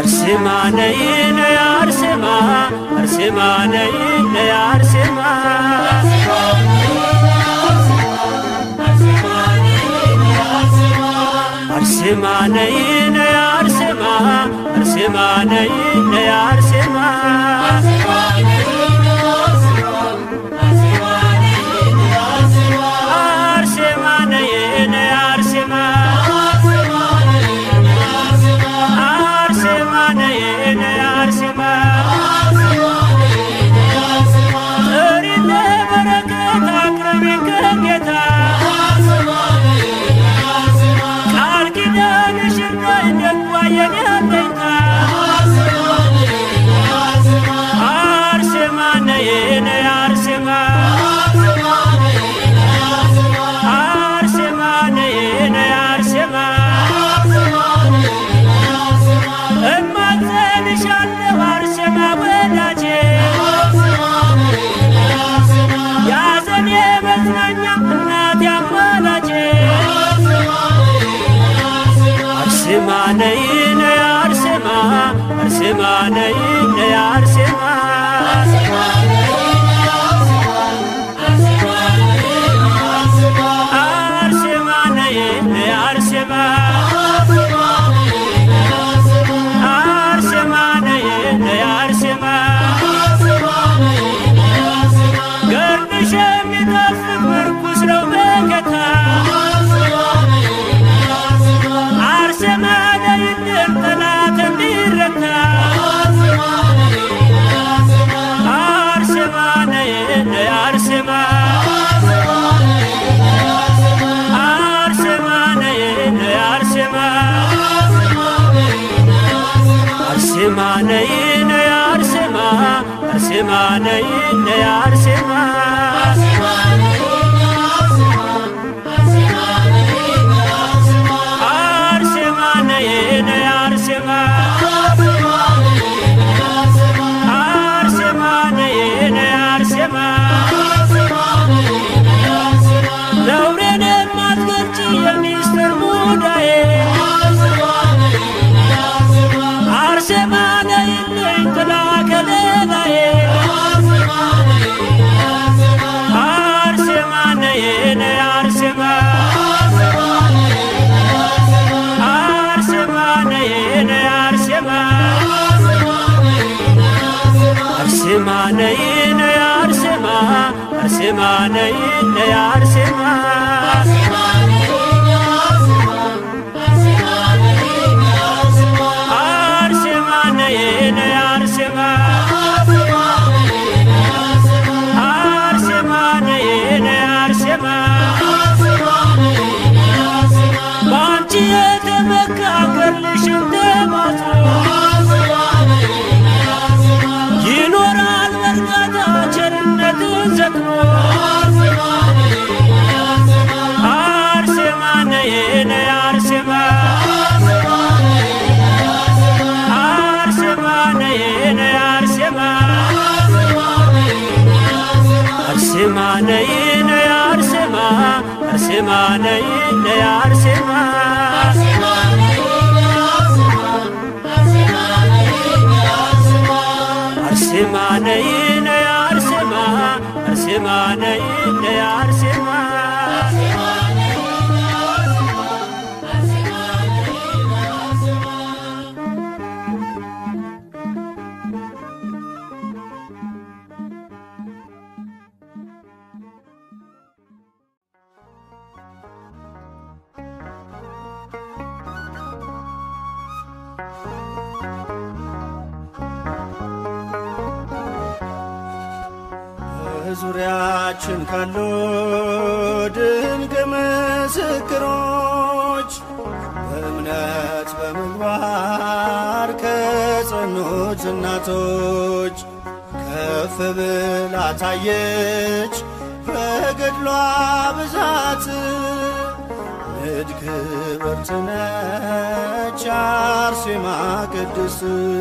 አርሴማ ነይ ነይ አርሴማ አርሴማ ነይ ነይ አርሴማ አርሴማ ነይ ነይ አርሴማ አርሴማ ነይ ነይ አርሴማ አርሴማ ነይ ነይ አርሴማ አርሴማ ነይ ነይ አርሴማ ጥሪነ በረከት አቅርቢን ከጌታ ቃል ኪዳንሽን ነይ ደጓ የኔ አለኝታ አርሴማ ነይ ነይ አርሴማ አርሴማ ነይ ነይ አርሴማ እማጸንሻለሁ አርሴማ ወዳጄ ያዘኔ መዝናኛ እናት ያማላጄ አርሴማ ነይ ነይ አርሴማ አርሴማ ነይ ነይ አርሴማ አርሴማ ነይ ነይ አርሴማ አርሴማ ነይ ነይ አርሴማ ገርድሽ የሚጣፍጥ ምርኩስ ነው በጌታ አርሴማ ነይልን ጠላት እንዲረታ አርሴማ ነይ ነይ አርሴማ አርሴማ ነይ ነይ አርሴማ አርሴማ ነይ ነይ አርሴማ አርሴማ ነይ ነይ አርሴማ አርሴማ ነይ ነይ አርሴማ አርሴማ ነይ ነይ አርሴማ ነውሬን የማትገልጪ የሚስጥር ሙዳዬ አርሴማ ነይልኝ ጥላ ከለላዬ አርሴማ ነይ ነይ አርሴማ አርሴማ ነይ ነይ አርሴማ አርሴማ ነይ ነይ አርሴማ አርሴማ ነይ ነይ አርሴማ አርሴማ ነይ ነይ አርሴማ አርሴማ ነይ ነይ አርሴማ በአንቺ የተመካ ገድልሽም ተማጽኖ ይኖራል በርካታ ቸርነትን ዘክሮ አርሴማ ነይ ነይ አርሴማ አርሴማ ነይ ነይ አርሴማ አርሴማ ነይ ነይ አርሴማ አርሴማ ነይ ነይ አርሴማ አርሴማ ነይ ነይ አርሴማ አርሴማ ነይ ነይ አርሴማ በዙሪያችን ካሉ ድንቅ ምስክሮች በእምነት በምግባር ከጸኑት እናቶች ከፍ ብላ ታየች በገድሏ ብዛት ንድ ክብርት ነች አርሴማ ቅድስት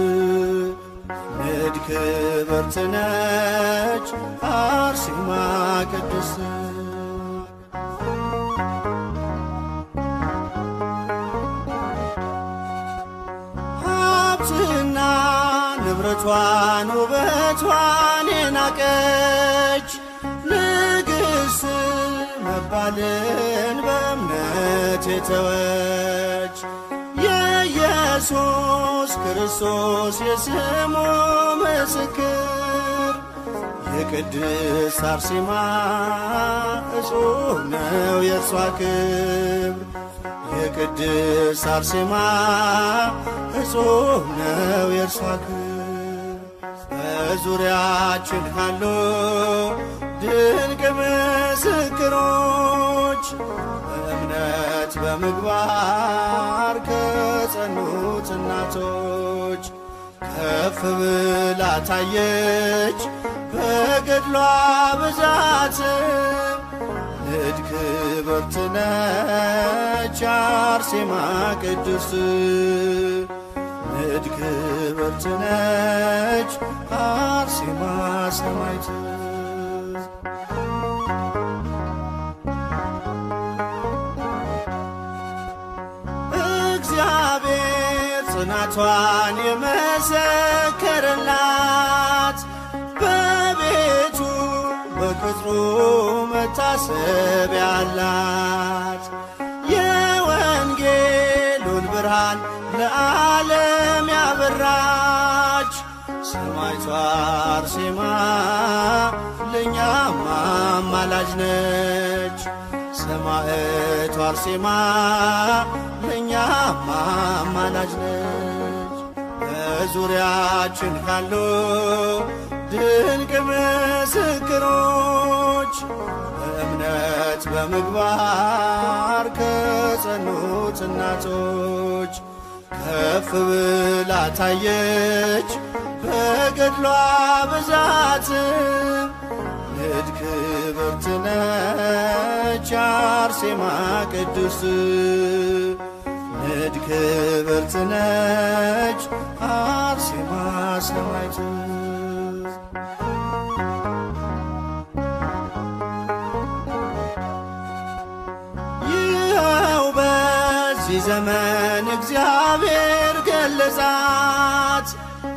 ንድ ክብርት ነች አርሴማ ቅድስት ሀብትን ቁመቷን ውበቷን የናቀች ንግሥት መባልን በእምነት የተወች የኢየሱስ ክርስቶስ የስሙ ምስክር የቅድስት አርሴማ እጹብ ነው የእርሷ ክብር የቅድስት አርሴማ እጹብ ነው የእርሷ ክብር በዙሪያችን ካሉ ድንቅ ምስክሮች በእምነት በምግባር ከጸኑት እናቶች ከፍ ብላ ታየች በገድሏ ብዛትም ንድ ክብርት ነች አርሴማ ቅድስት ንድ ክብርት ነች አርሴማ ሰማዕት እግዚአብሔር ጽናቷን የመሰከረላት በቤቱ በቅጥሩ መታሰብ ያላት የወንጌሉን ብርሃን ለዓለም ያበራች ሰማዕቷ አርሴማ ለእኛም አማላጅ ነች። ሰማዕቷ አርሴማ ለእኛም አማላጅ ነች። በዙሪያችን ካሉ ድንቅ ምስክሮች በእምነት በምግባር ከጸኑት እናቶች ከፍ ብላ ታየች በገድሏ ብዛትም ንድ ክብርት ነች አርሴማ ቅድስት ንድ ክብርት ነች አርሴማ ሰማዕት ይኸው በዚህ ዘመን እግዚአብሔር ገለጻት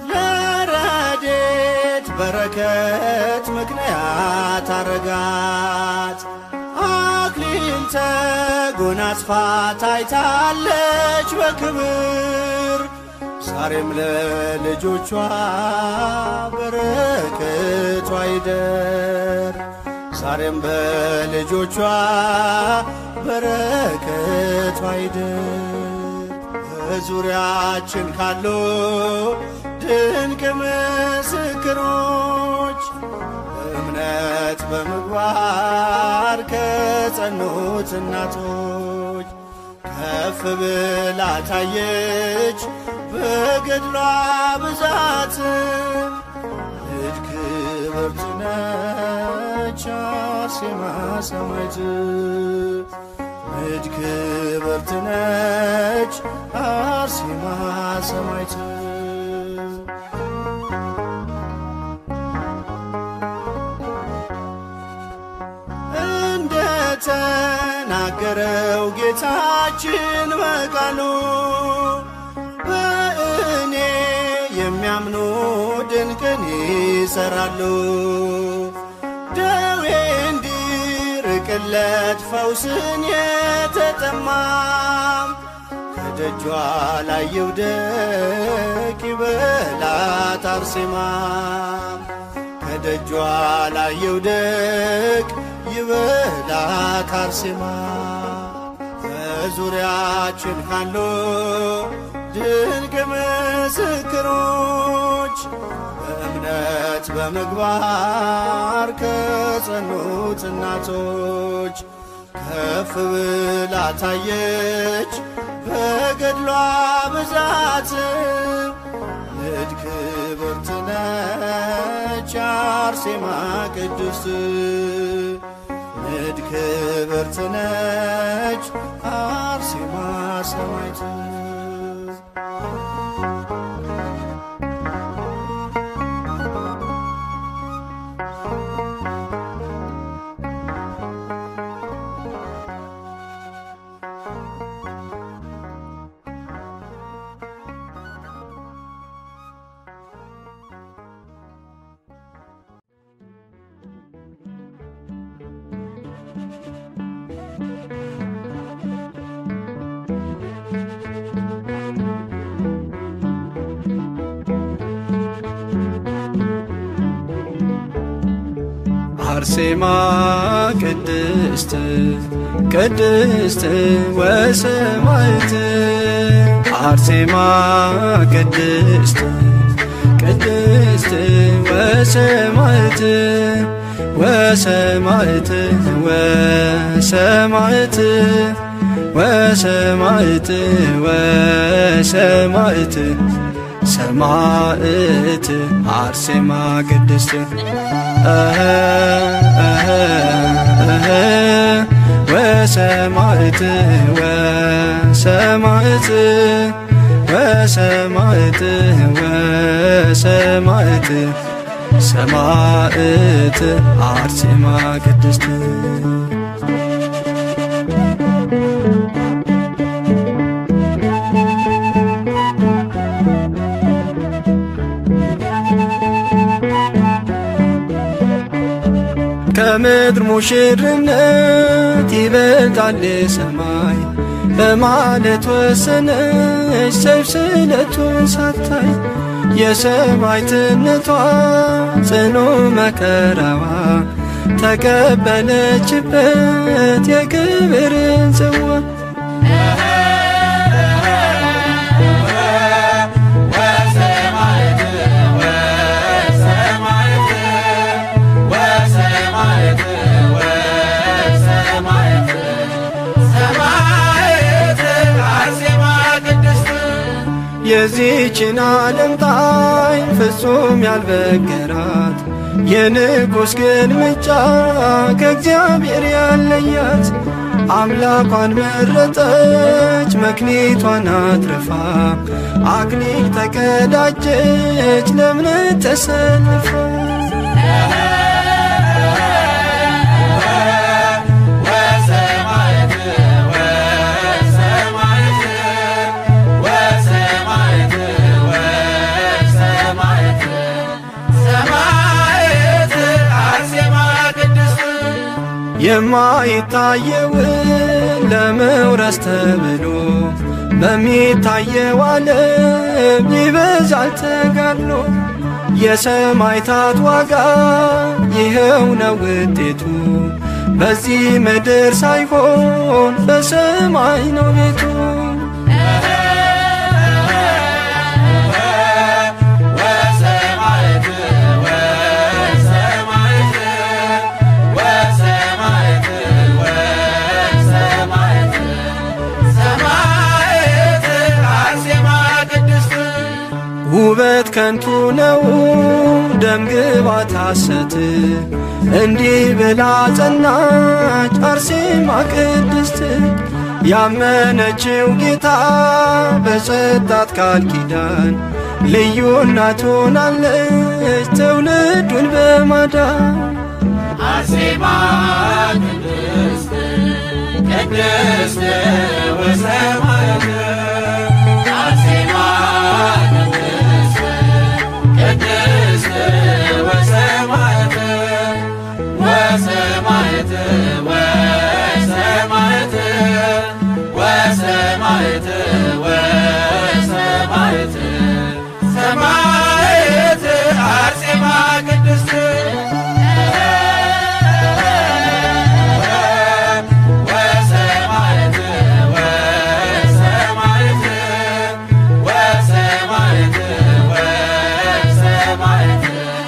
ለረዴት በረከት ምክንያት አረጋት። አክሊል ተጎናጽፋ ታይታለች በክብር ዛሬም ለልጆቿ በረከቷ ይደር ዛሬም በልጆቿ በረከቷ ይደር በዙሪያችን ካሉ ድንቅ ምስክሮች እምነት በምግባር ከጸኑት እናቶች ከፍ ብላ ታየች በገድሏ ብዛትም ንድ ክብርት ነች አርሴማ ሰማዕት ንድ ክብርት ነች አርሴማ ሰማዕት እንደ ተናገረው ጌታችን በቃሉ በእኔ የሚያምኑ ድንቅን ይሰራሉ። ደዌ እንዲርቅለት ፈውስን የተጠማም ከደጇ ላይ ይውደቅ ይበላት አርሴማም ከደጇ ላይ ይውደቅ ይበላት አርሴማ በዙሪያችን ካሉ ድንቅ ምስክሮች በእምነት በምግባር ከጸኑት እናቶች ከፍ ብላ ታየች በገድሏ ብዛትም ንድ ክብርት ነች አርሴማ ቅድስት ንድ ክብርት ነች አርሴማ ሰማዕት አርሴማ ቅድስት ቅድስት ወሰማዕት አርሴማ ቅድስት ቅድስት ወሰማዕት ወሰማዕት ወሰማዕት ወሰማዕት ወሰማዕት ሰማዕት አርሴማ ቅድስት እህ እህ እህ ወሰማዕት ወሰማዕት ወሰማዕት ወሰማዕት ሰማዕት አርሴማ ቅድስት ከምድር ሙሽርነት ይበልጣል ሰማይ በማለት ወሰነች ሰይፍ ስለቱን ሳታይ የሰማዕትነቷ ጽኑ መከራዋ ተቀበለችበት የክብርን ጽዋ የዚችን ዓለም ጣዕም ፍጹም ያልበገራት የንጉሥ ግልምጫ ከእግዚአብሔር ያለያት አምላኳን መረጠች መክሊቷን አትርፋ አክሊል ተቀዳጀች ለእምነት ተሰልፋ የማይታየውን ለመውረስ ተብሎ በሚታየው ዓለም ይበዛል ተጋድሎ። የሰማዕታት ዋጋ ይኸው ነው ውጤቱ፣ በዚህ ምድር ሳይሆን በሰማይ ነው ቤቱ። ውበት ከንቱ ነው ደም ግባት ሐሰት እንዲህ ብላ ጸናች አርሴማ ቅድስት ያመነችው ጌታ በሰጣት ቃል ኪዳን ልዩ እናት ሆናለች ትውልዱን በማዳን አርሴማ ቅድስት ቅድስት ወሰማዕት አርሴማ ቅድስት ቅድስት ወሰማዕት ወሰማዕት ወሰማዕት ወሰማዕት ወሰማዕት ሰማዕት አርሴማ ቅድስት ወሰማዕት ወሰማዕት ወሰማዕት ወሰማዕት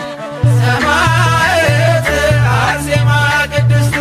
ሰማዕት አርሴማ ቅድስት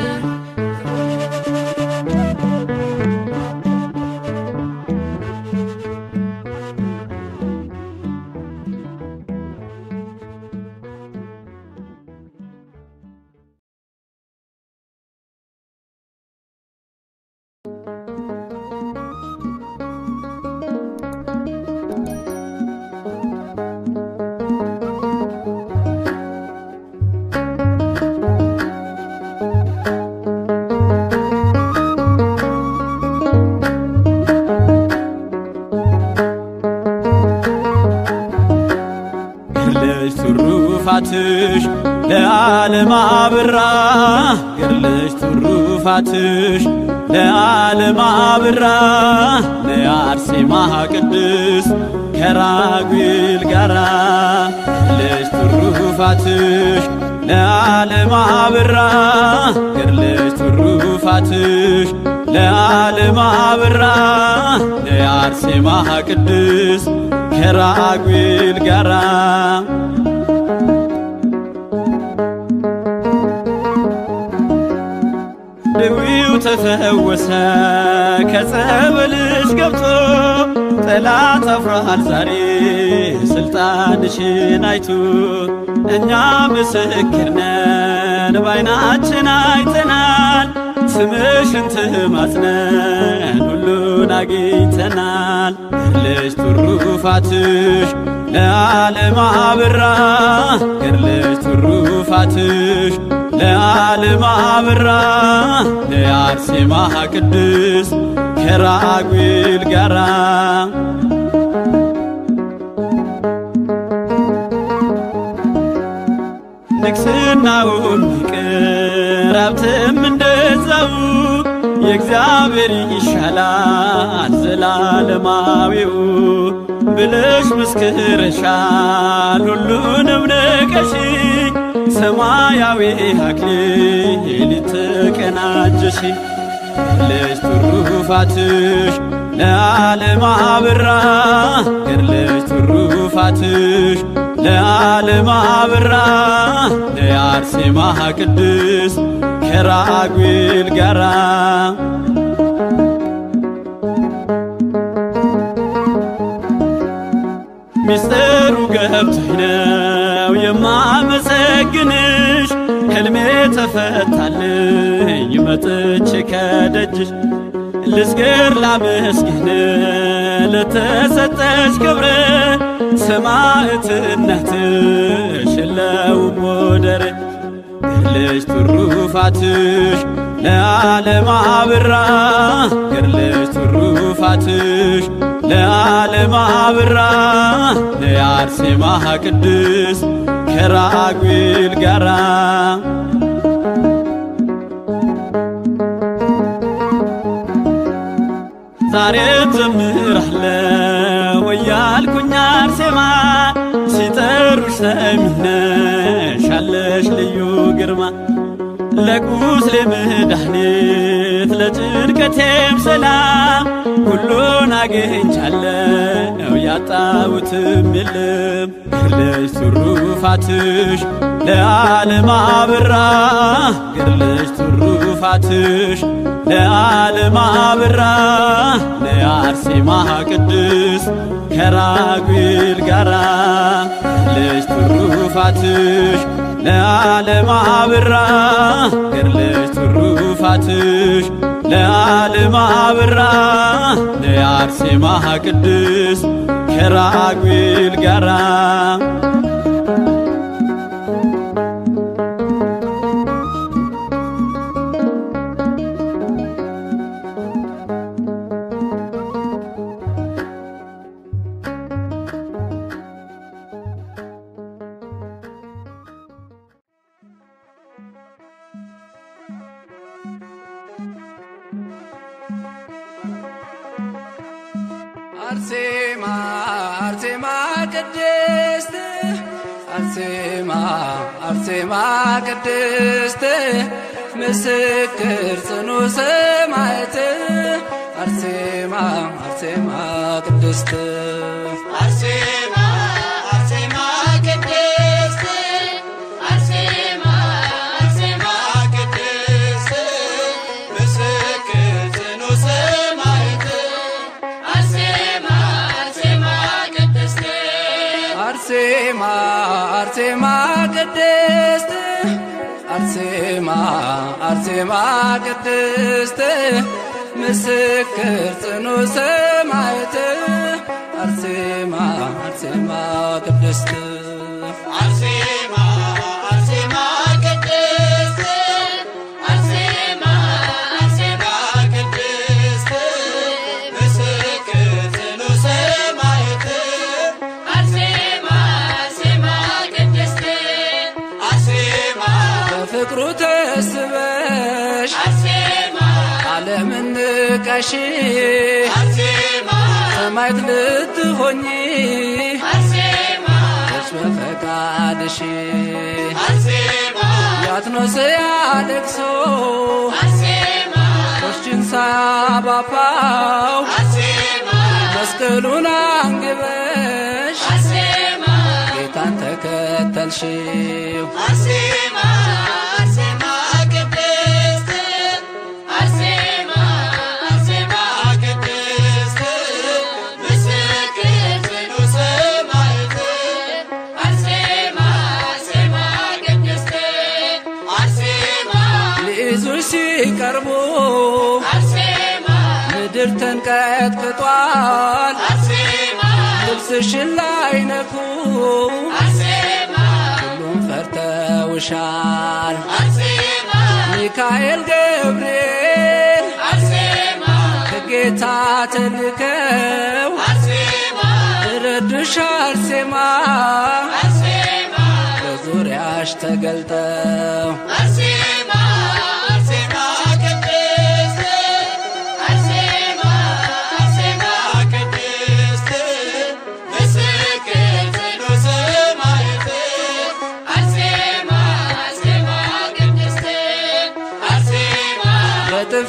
ገድለሽ ትሩፋትሽ ለዓለም አብራ ገድለሽ ትሩፋትሽ ለዓለም አብራ ለአርሴማ ቅድስት ከራጉኤል ጋራ ገድለሽ ትሩፋትሽ ለዓለም አበራ ገድለሽ ትሩፋትሽ ለዓለም አበራ ለአርሴማ ቅድስ ከራጉኤል ጋራ ድዊው ተፈወሰ ከጸበልሽ ገብቶ ጠላት አፍሯል ዛሬ ስልጣንሽን አይቶ እኛ ምስክር ነን ባይናችን አይተናል ስምሽን ትማጽነን ሁሉን አግኝተናል ገድለሽ ትሩፋትሽ ለዓለም አበራ ገድለሽ ትሩፋትሽ ለዓለም አበራ ለአርሴማ ቅድስ ከራጉኤል ጋራ ንግስናውም ይቅር ሀብትም እንደዛው የእግዚአብሔር ይሻላል ዘላለማዊው ብለሽ መስክረሻል ሁሉንም ንቀሽ ሰማያዊ አክሊል ተቀናጀሽ ገድለሽ ትሩፋትሽ ለዓለም አበራ ገድለሽ ትሩፋትሽ ለዓለም አበራ ለአርሴማ ቅድስ ከራጉኤል ጋራ ሚስጥሩ ገብቶኝ ነው የማመሰግንሽ ሕልሜ ተፈታልኝ መጥቼ ከደጅሽ ልስገር ላመስግን ለተሰጠሽ ክብር ሰማዕትነትሽ የለውም ወደር ገድለሽ ትሩፋትሽ ለዓለም አበራ ገድለሽ ትሩፋትሽ ለዓለም አበራ ለአርሴማ ቅድስ ከራጉኤል ጋራ ዛሬም ዘምራለሁ እያልኩኝ አርሴማ ሲጠሩሽ ሰሚነሽ አለሽ ልዩ ግርማ ለቁስሌ መድኃኒት ለጭንቀቴም ሰላም ሁሉን አግኝቻለሁ ያጣሁትም የለም ገድለሽ ትሩፋትሽ ለዓለም አበራ ገድለሽ ትሩፋትሽ ለዓለም አበራ ለአርሴማ ቅድስ ከራጉኤል ጋራ ገድለሽ ትሩፋትሽ ለዓለም አበራ ገድለሽ ትሩፋትሽ ለዓለም አበራ ለአርሴማ ቅድስ ከራጉኤል ጋራ አርሴማ አርሴማ ቅድስት አርሴማ አርሴማ ቅድስት ምስክር ጽኑ ሰማዕት አርሴማ አርሴማ ቅድስት አርሴማ አርሴማ ቅድስት አርሴማ አርሴማ ቅድስት ምስክር ጽኑ ሰማዕት አርሴማ አርሴማ ቅድስት አርሴማ አርሴማ ቅድስት አርሴማ አርሴማ ቅድስት ምስክር ጽኑ ሰማዕት አርሴማ አርሴማ ቅድስት አርሴማ አርሴማ ቅድስት አርሴማ አርሴማ ቅድስት ምስክር ጽኑ ሰማዕት አርሴማ አርሴማ ቅድስት አርሴማ በፍቅሩ ተስበሽ አርሴማ ዓለምን ንቀሽ አርሴማ ሰማዕት ልትሆኚ አርሴማ በፈቃድሽ አርሴማ ያትኖስያ ለቅሶ አርሴማ ቆሽችን ሳባፋው አርሴማ መስቀሉን አንግበሽ አርሴማ ጌታን ተከተልሽው አርሴማ አርሴማ ቅድስት አርሴማ አርሴማ ቅድስት ምስክር ጽኑ ሰማዕት አርሴማ አርሴማ ቅድስት አርሴማ ሊይዙሽ ሲቀርቡ አርሴማ ምድር ተንቀጥቅጧል አርሴማ ልብስሽን ላይ ነኩ አርሴማ ሁሉም ፈርተውሻል አርሴማ ሚካኤል ገብርኤል አርሴማ ከጌታ ተልከው አርሴማ ረዱሽ አርሴማ አርሴማ በዙሪያሽ ተገልጠው አርሴማ አርሴማ ቅድስት አርሴማ አርሴማ ቅድስት ምስክር ጽኑ ሰማዕት አርሴማ አርሴማ ቅድስት አርሴማ በጥፊ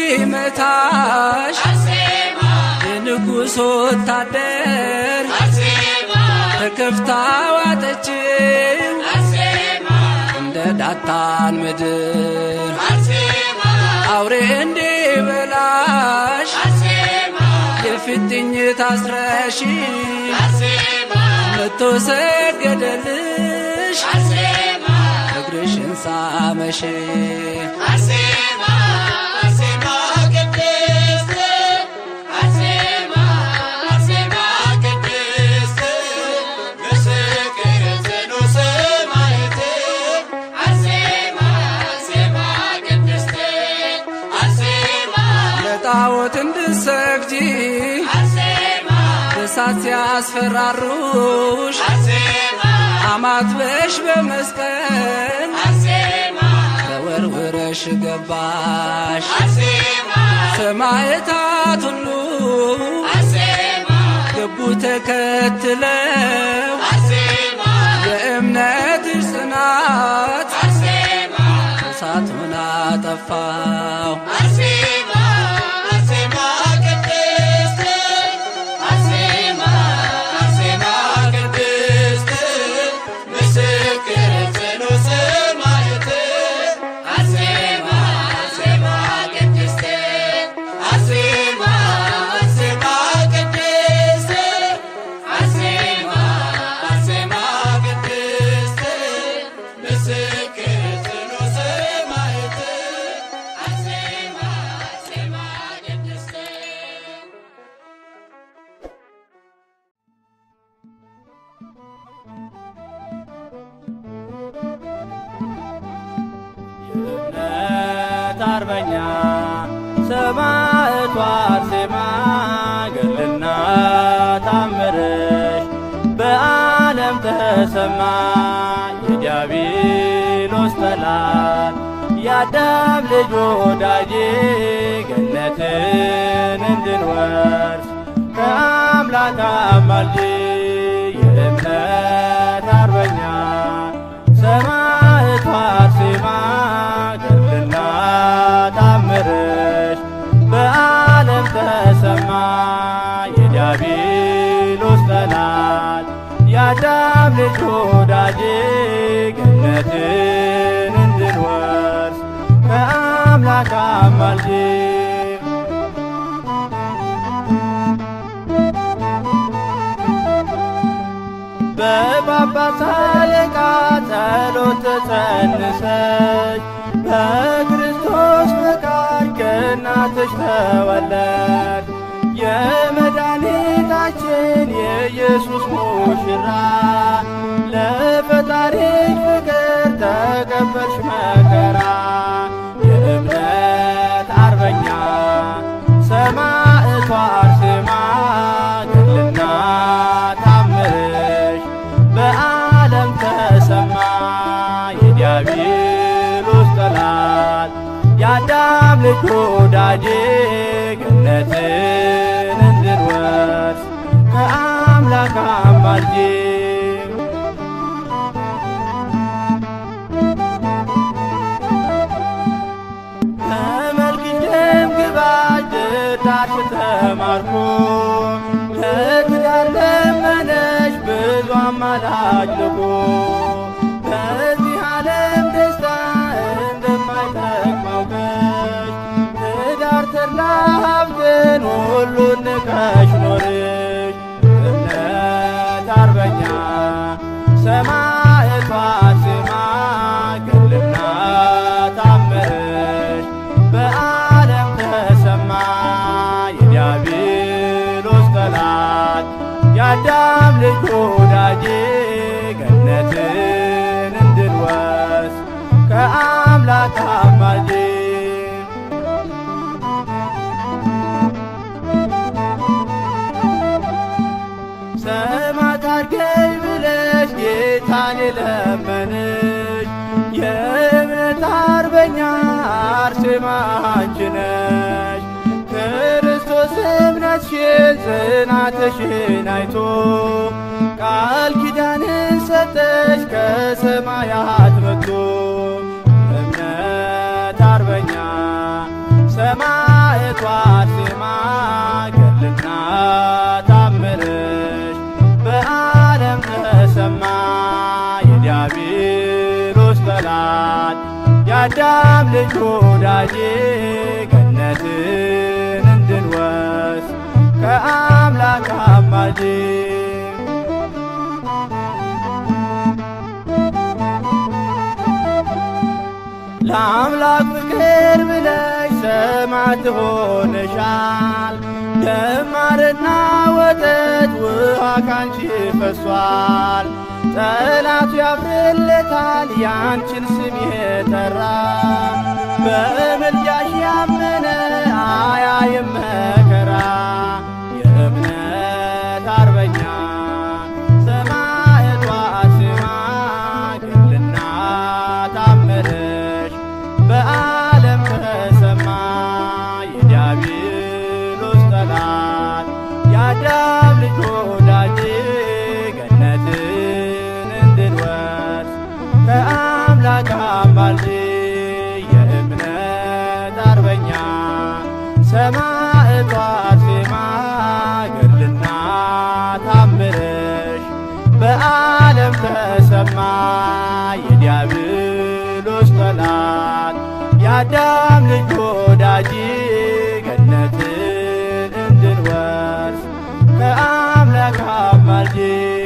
ሲመታሽ አርሴማ የንጉሥ ወታደር አርሴማ ተከፍታ ዋጠችው አርሴማ እንደ ዳታን ምድር አርሴማ አውሬ እንዲበላሽ አርሴማ የፊትኝ ታስረሺ አርሴማ መቶ ሰገደልሽ አርሴማ እግርሽን ሳመሽ አርሴማ አርሴማ ቅድስት አርሴማ አርሴማ ቅድስት ምስክር ጽኑ ሰማዕት አርሴማ አርሴማ ቅድስት አርሴማ ለጣዖት እንድሰግጂ አርሴማ እሳት ሲያስፈራሩሽ አርሴማ አማትበሽ በመስቀል አርሴማ ተወርውረሽ ገባሽ አርሴማ ሰማዕታት ሁሉ አርሴማ ገቡ ተከትለው አርሴማ የእምነትሽ ጽናት አርሴማ እሳቱን አጠፋው አርሴማ አርሴማ ቅድስት አርሴማ አርሴማ ቅድስት ምስክር ጽኑ ሰማዕት አርሴማ አርሴማ ቅድስት አርሴማ አርሴማ ቅድስት አርሴማ አርሴማ ቅድስት ምስክር ጽኑ ሰማዕት አርሴማ አርሴማ ቅድስት የእምነት አርበኛ ሰማዕቷ አርሴማ ገድልና ታምርሽ በዓለም ተሰማ። የዲያብሎስ ጠላት የአዳም ልጅ ወዳጄ ገነትን እንድንወርስ ከአምላክ አማልጄ የእምነት አርበኛ ሰማዕቷ አርሴማ ገድልና ታምርሽ በዓለም ተሰማ። የዲያብሎስ ጠላት የአዳም ልጅ ወዳጄ ገነትን እንድንወርስ ከአምላክ አማልጄ በጳጳስ አለቃ ጸሎት ተጸንሰሽ በክርስቶስ ፈቃድ ከእናትሽ ተወለድ የመድኃኒታችን የኢየሱስ ሙሽራ ለፈጣሪሽ ፍቅር ተቀበልሽ መከራ የእምነት አርበኛ ሰማዕቷ አርሴማ ገድልና ታምርሽ በዓለም ተሰማ። የዲያብሎስ ጠላት የአዳም ልጅ ወዳጄ ገነትን እንድንወርስ ከአምላክ አማልጄ ረዳሽ ተማርኮ ለትዳር ለመነሽ ብዙ አማላጅ ልኮ በዚህ ዓለም ደስታ እንደማይጠቅም አውቀሽ ትዳር ተድላ ሀብትን ሁሉን ንቀሽ ኖርሽ እምነት አርበኛ ሰማዕቷ ስማ ገድልና ታምርሽ በዓለም ተሰማ የዲያብሎስ ጠላት የአዳም ልጅ ወዳጄ ገነትን እንድንወስ ከአምላክ አማልጄ ሰማዕት አድርገኝ ብለሽ ጌታን የለመንሽ የእምነት አርበኛ አርሴማ አንቺ ነሽ። ክርስቶስ እምነትሽን ጽናትሽን አይቶ ቃል ኪዳንን ሰጠሽ ከሰማያት መጥቶ እምነት አርበኛ ሰማዕቷ አርሴማ ገድልና ታምርሽ በዓለም ተሰማ የዲያብሎስ ጠላት የአዳም ልጅ ወዳጄ ገነትን እንድንወስ ከአምላክ አማልጄ ለአምላክ ፍቅር ብለሽ ሰማዕት ሆነሻል። ደማርና ወተት ውሃ ካንቺ ፈሷል። ጠላቱ ያፍርለታል ያንቺን ስም የጠራ በምልጃሽ ያመነ አያይም መከራ የእምነት አርበኛ ሰማዕቷ ስማ ገድልና ታምርሽ በዓለም ተሰማ የዲያብሎስ ጠላት የአዳም ልጅ ወዳጄ ገነትን እንድንወርስ ከአምላክ አማልጄ የእምነት አርበኛ ሰማዕቷ አርሴማ ገድልና ታምርሽ በዓለም ተሰማ የዲያብሎስ ጠላት የአዳም ልጅ ወዳጅ ገነትን እንድንወርስ ከአምላክ አማልጄ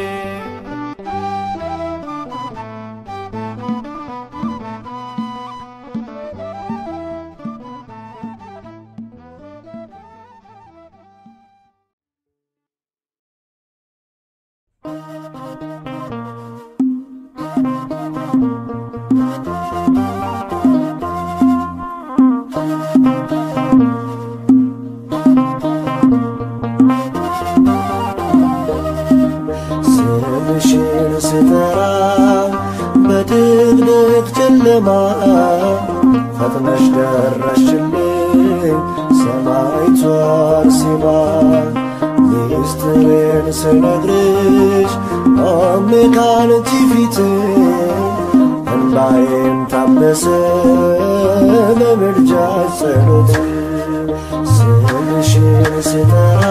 ስምሽን ስጠራ በድቅድቅ ጨለማ ፈጥነሽ ደረሽልኝ ሰማዕቷ አርሴማ ሚስጥሬን ስነግርሽ ቆሜ ካንቺ ፊት እንባዬም ታበሰ በምልጃሽ ጸሎት ስምሽን ስጠራ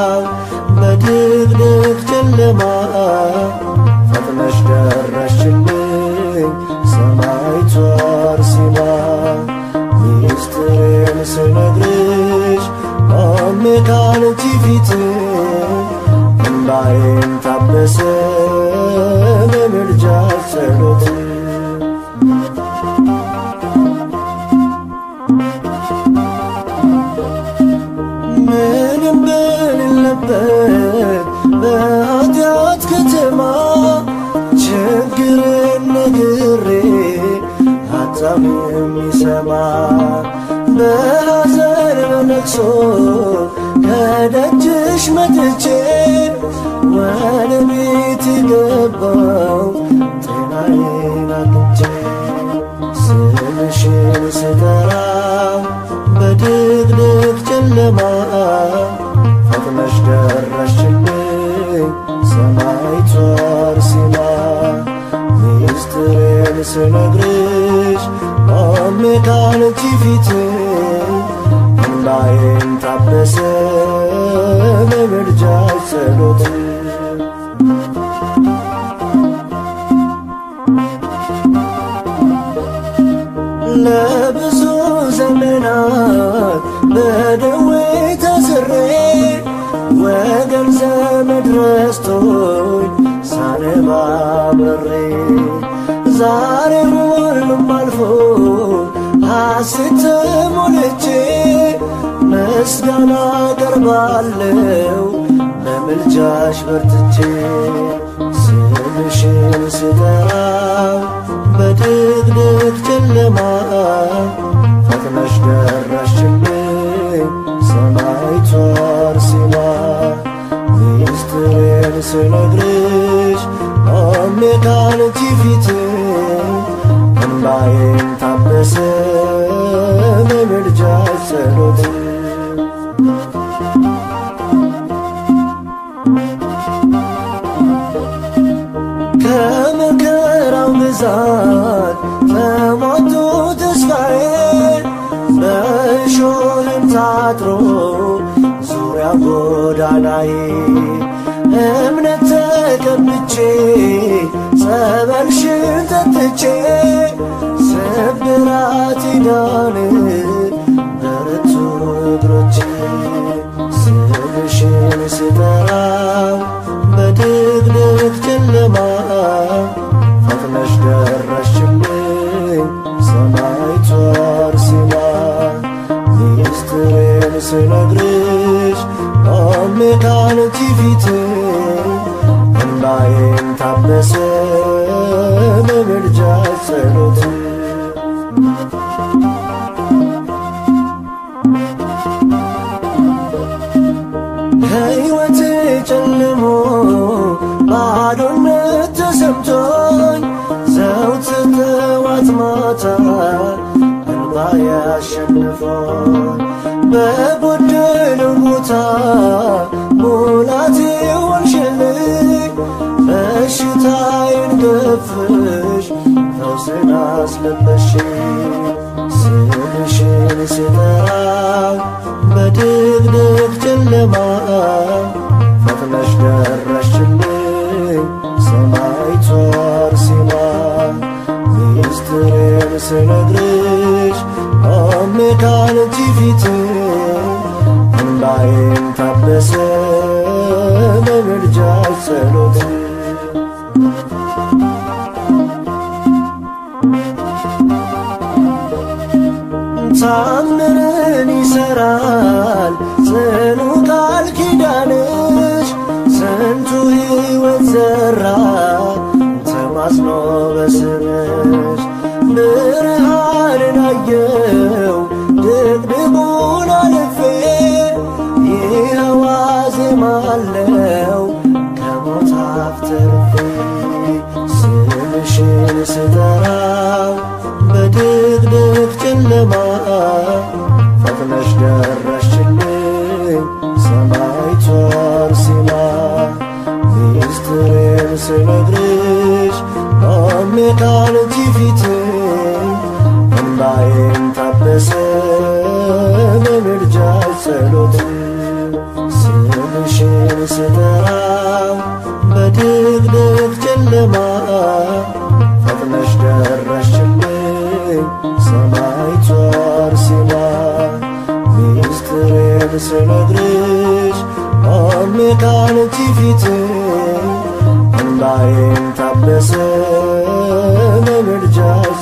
በድቅድቅ ጨለማ ፈጥነሽ ደረሽልኝ ሰማዕቷ አርሴማ ሚስጥሬን ስነግርሽ ቆሜ ካንቺ ፊት እንባዬም ታበሰ በምልጃሽ ጸሎት ምንም በሌለበት በኃጢአት ከተማ ችግርን ነግሬ ሀሳብ የሚሰማ በሐዘን በለቅሶ ከደጅሽ መጥቼ ወደ ቤት ገባው ጤናዬን አግኝቼ ስምሽን ስጠራው በድቅድቅ ጨለማ ፈጥነሽ ደረሽልኝ ሰማዕቷ አርሴማ ሚስጥሬን ስነግርሽ ቆሜ ካንቺ ፊት እንባዬን ታበ ታበሰ በምልጃሽ ጸሎት ለብዙ ዘመናት በደዌ ተስሬ ወገን ዘመድ ረስቶኝ ሳነባ በሬ ዛሬ ሁሉም አልፎ ሐሴት ሞልቼ ምስጋና ቀርባለው በምልጃሽ በርትቼ ስምሽን ስጠራው በድቅድቅ ጨለማ ፈጥነሽ ደረሽልኝ ሰማይቷ አርሴማ ሚስጥሬን ስነግርሽ ቆሜ ካንቺ ፊት እንባዬን ታበሰ በምልጃሽ ጸሎት ከመከራው ብዛት ተሟቶ ተስፋዬ በእሾህም ታጥሮ ዙሪያ ጎዳናዬ እምነት ተቀብቼ ጸበልሽን ጠጥቼ ስብራት ዳን በረቱ እግሮቼ ስምሽን ስጠራው በድቅድቅ ጨለማ ፈጥነሽ ደረሽልኝ ሰማይቷ አርሴማ ሚስጥሬን ስነግርሽ ቆሜ ካንቺ ፊት እንባዬን ታበሰ በምልጃሽ ጸሎት ሕይወቴ ጨልሞ ባዶነት ተሰምቶኝ ዘውትር ጠዋት ማታ እንባ ያሸንፎኝ በጎደለው ቦታ ሙላቴ ሆንሽልኝ በሽታዬን ገፍሽ ፈውስን አስለበሽኝ ስምሽን ስጠራው በድቅድቅ ጨለማ ፈጥነሽ ደረሽልኝ ሰማይቷ አርሴማ ሚስጥሬን ስነግርሽ ቆሜ ካንቺ ፊት እንባዬን ታበሰ በምልጃሽ ጸሎት ታምርን ይሰራል ጽኑ ቃል ኪዳንሽ ስንቱ ሕይወት ዘራ ተማጽኖ በስምሽ ብርሃንን አየው ድቅድቁን አልፌ ይኸዋ ዜማለው ከሞት አፍ ተርፌ ስምሽን ስጠራው በድቅድቅ ጨለማ ፈጥነሽ ደረሽልኝ ሰማይቷ አርሴማ ሚስጥሬን ስነግርሽ ቆሜ ካንቺ ፊት እንባዬን ታበሰ በምልጃሽ ጸሎት ስምሽን ስጠራው በድቅድቅ ጨለማ ፈጥነሽ ደረሽልኝ ሰማይቷ አርሴማ ሚስጥሬን ስነግርሽ ቆሜ ካንቺ ፊት እንባዬን ታበሰ በምልጃሽ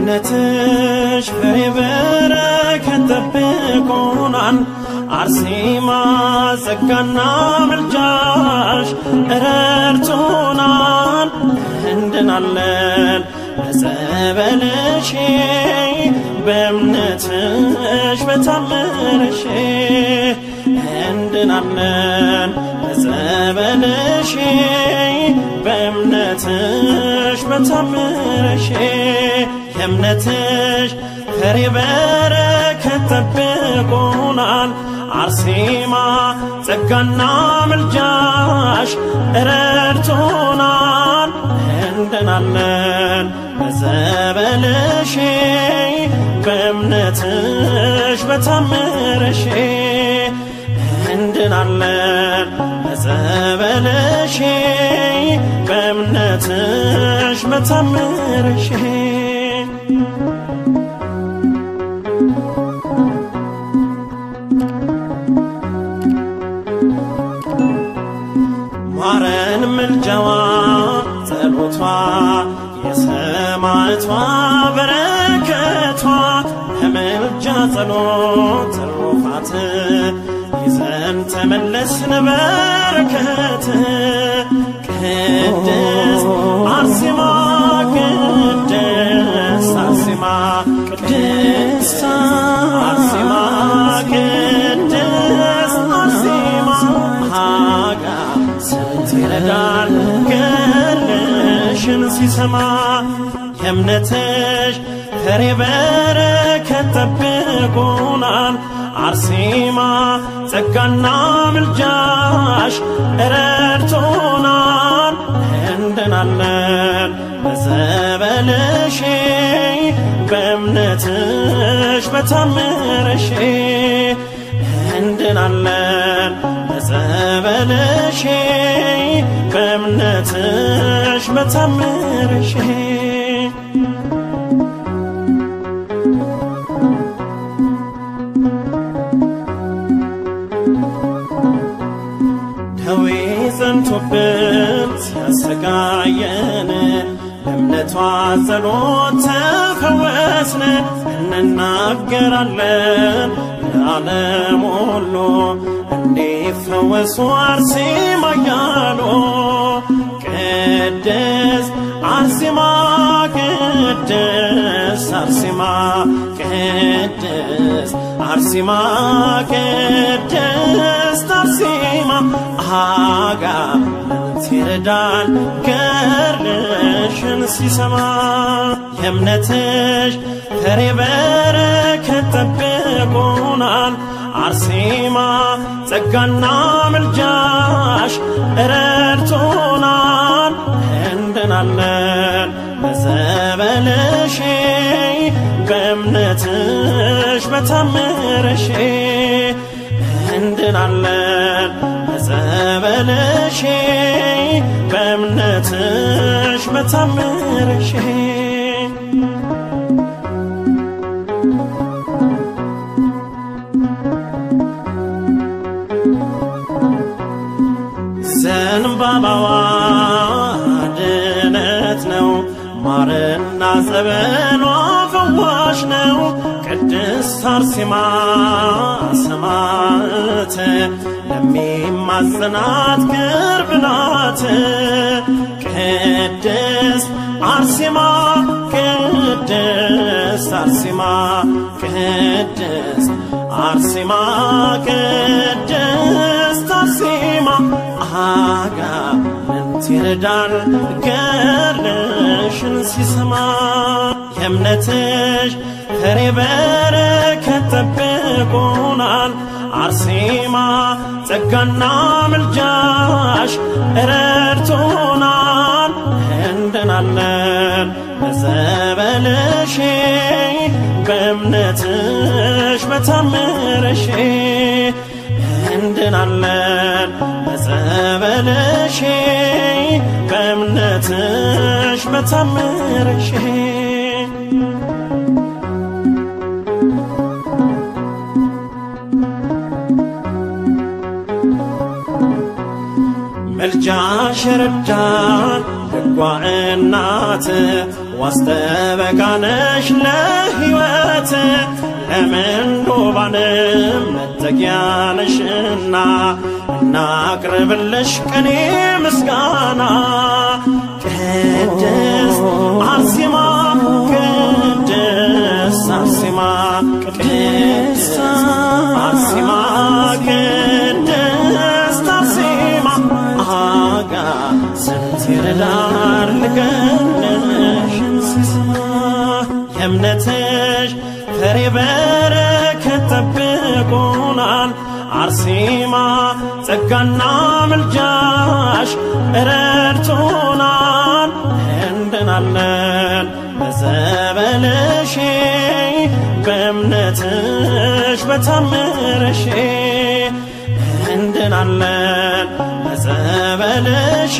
የእምነትሽ ፍሬ በረከት ጠብቆናል። አርሴማ ጸጋና ምልጃሽ ረድቶናል። እንድናለን በጸበልሽ በእምነትሽ በታምርሽ እንድናለን በጸበልሽ በእምነትሽ በታምርሽ የእምነትሽ ፍሬ በረከት ጠብቆናል። አርሴማ ጸጋና ምልጃሽ ረድቶናል። እንድናለን በጸበልሽ በእምነትሽ በታምርሽ እንድናለን በጸበልሽ በእምነትሽ በታምርሽ ማረን ምልጃዋ ጸሎቷ የሰማዕቷ በረከቷ ከምልጃ ጸሎት ትሩፋት ይዘን ተመለስን በረከት ቅድስት አርሴማ ቅድስት አርሴማ ቅድስት አርሴማ ቅድስት አርሴማ ሀጋ ስንት ይረዳል ገድልሽን ሲሰማ የእምነትሽ ፍሬ በረከት ጠብቆናል። አርሴማ ጸጋና ምልጃሽ ረድቶናል። እንድናለን በጸበልሽ በእምነትሽ በታምርሽ እንድናለን በጸበልሽ በእምነትሽ በታምርሽ ደዌ ጸንቶብን ሲያሰቃየን በእምነቷ ጸሎት ተፈወስን። እንናገራለን ለዓለም ሁሉ እንዲፈወሱ አርሴማ እያሉ ቅድስት አርሴማ ቅድስት አርሴማ ቅድስት አርሴማ ቅድስት አርሴማ አጋንንት ይረዳል ገድልሽን ሲሰማ የእምነትሽ ፍሬ በረከት ጠብቆናል። አርሴማ ጸጋና ምልጃሽ ረድቶናል። እንድናለን በጸበልሽ በእምነትሽ በታምርሽ እንድናለን በጸበልሽ በእምነትሽ በታምርሽ ዘንባባዋ ድነት ነው፣ ማርና ጸበሏ ፈዋሽ ነው። ቅድስት አርሴማ ሰማዕት ለሚማጽናት ቅርብ ናት። ቅድስት አርሴማ ቅድስት አርሴማ ቅድስት አርሴማ ቅድስት አርሴማ አጋንንት ይረዳል ገድልሽን ሲሰማ የእምነትሽ ፍሬ በረከት ጠብቆናል። አርሴማ ጸጋና ምልጃሽ ረድቶናል። እንድናለን በጸበልሽ በእምነትሽ በታምርሽ እንድናለን በጸበልሽ በእምነትሽ በታምርሽ መልጃሽ ረዳን ደጓ እናት ዋስጠበቃነሽ ለሕይወት ለምንዶባንም መጠጊያነሽና እናቅርብልሽ ቅኔ ምስጋና ቅድስት አርሴማ ቅድስት አርሴማ ቅድስት አርሴማ ቅድስት አርሴማ አጋ ስንት ይረዳር ልገነሽ የእምነትሽ ፍሬ በረከት ጠብቆናል አርሴማ ጸጋና ምልጃሽ ረድቶናል እንድናለን በጸበልሽ በእምነትሽ በታምርሽ እንድናለን በጸበልሽ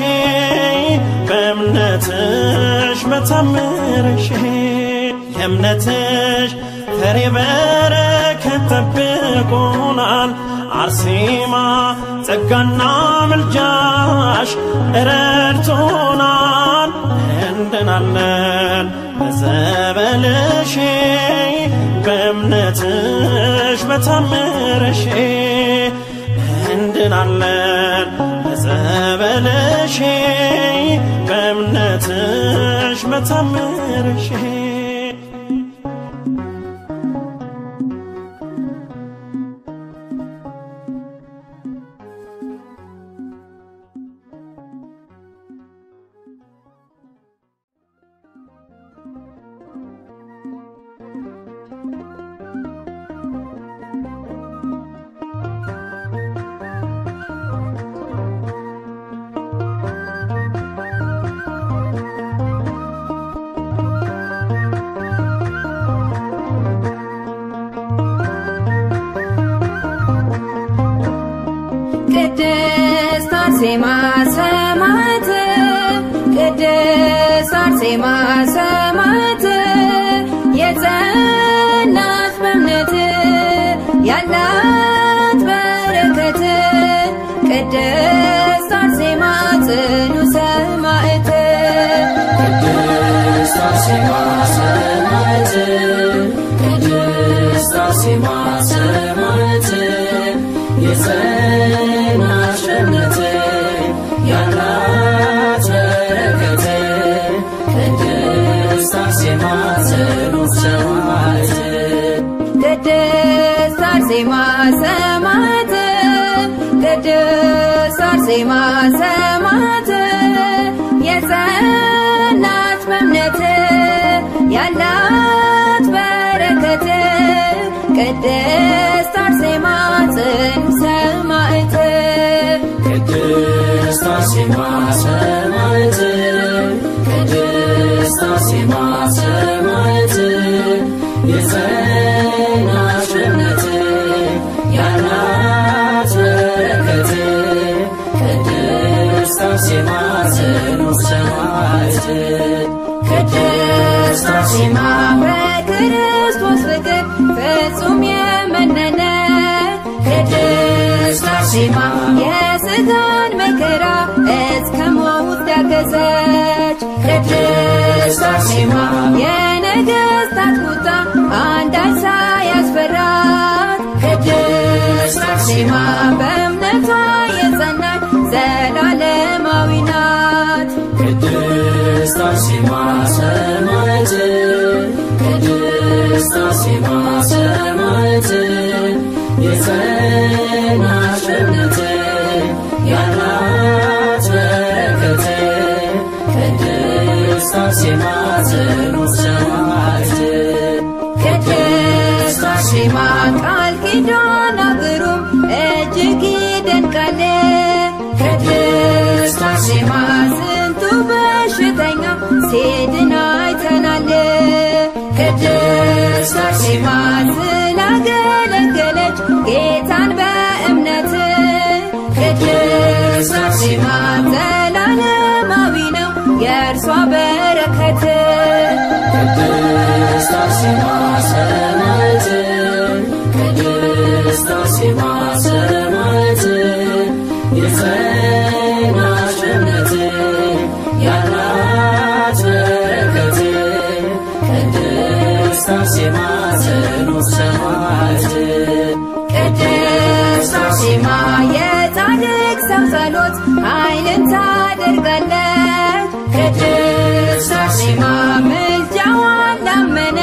በእምነትሽ በታምርሽ የእምነትሽ ፍሬ በረከት ጠብቆናል አርሴማ ጸጋና ምልጃሽ ረድቶናል እንድናለን በጸበልሽ በእምነትሽ በታምርሽ እንድናለን በጸበልሽ በእምነትሽ በታምርሽ ቅድስት አርሴማ ሰማዕት ቅድስት አርሴማ ሰማዕት የጸናች በእምነት ያላት በረከት ቅድስት አርሴማ ጽኑ ሰማዕት ቅድስት አርሴማ ሰማዕት ቅድስት አርሴማ ሰማዕት የጸናች እምነት ያላት በረከት ቅድስት አርሴማ ጽኑ ሰማዕት ቅድስት አርሴማ ሰማዕት ቅድስት አርሴማ ሰማዕት የጸናች በእምነት ያላት በረከት ቅድስት አርሴማ ጽኑ ሰማዕት ቅድስት አርሴማ ሰማዕት ቅድስት አርሴማ ሰማዕት የጸናች እምነት ያላት በረከት ቅድስት አርሴማ ጽኑ ሰማዕት ቅድስት አርሴማ በክርስቶስ ፍቅር ፍጹም የመነነ ቅድስት አርሴማ የሥጋን መከራ እስከ ሞት ያገዘች ቅድስት አርሴማ የነገሥታት ቁጣ አንዳች ሳያስፈራት ቅድስት አርሴማ በእምነቷ የጸናች ዘላለማዊ ናት ቅድስት አርሴማ ሰማዕት ቅድስት አርሴማ ሰማዕት የጸናች እምነት ያላት በረከት ቅድስት አርሴማ ጽኑ ሰማዕት ቅድስት አርሴማ ቃል ኪዳኗ ግሩም እጅግ ይደንቃል። ቅድስት አርሴማ ስንቱ በሽተኛ ሲድን አይተናል። ቅድስት አርሴማ ስላገለገለች ጌታን በእምነት ቅድስት አርሴማ ዘላለማዊ ነው የእርሷ በረከት ቅድስት አርሴማ ሰማዕት ቅድስት አርሴማ ሰማዕት የጸናች እምነት ያላት በረከት ኃይልን ታደርጋለች ቅድስት አርሴማ ምልጃዋን ላመነ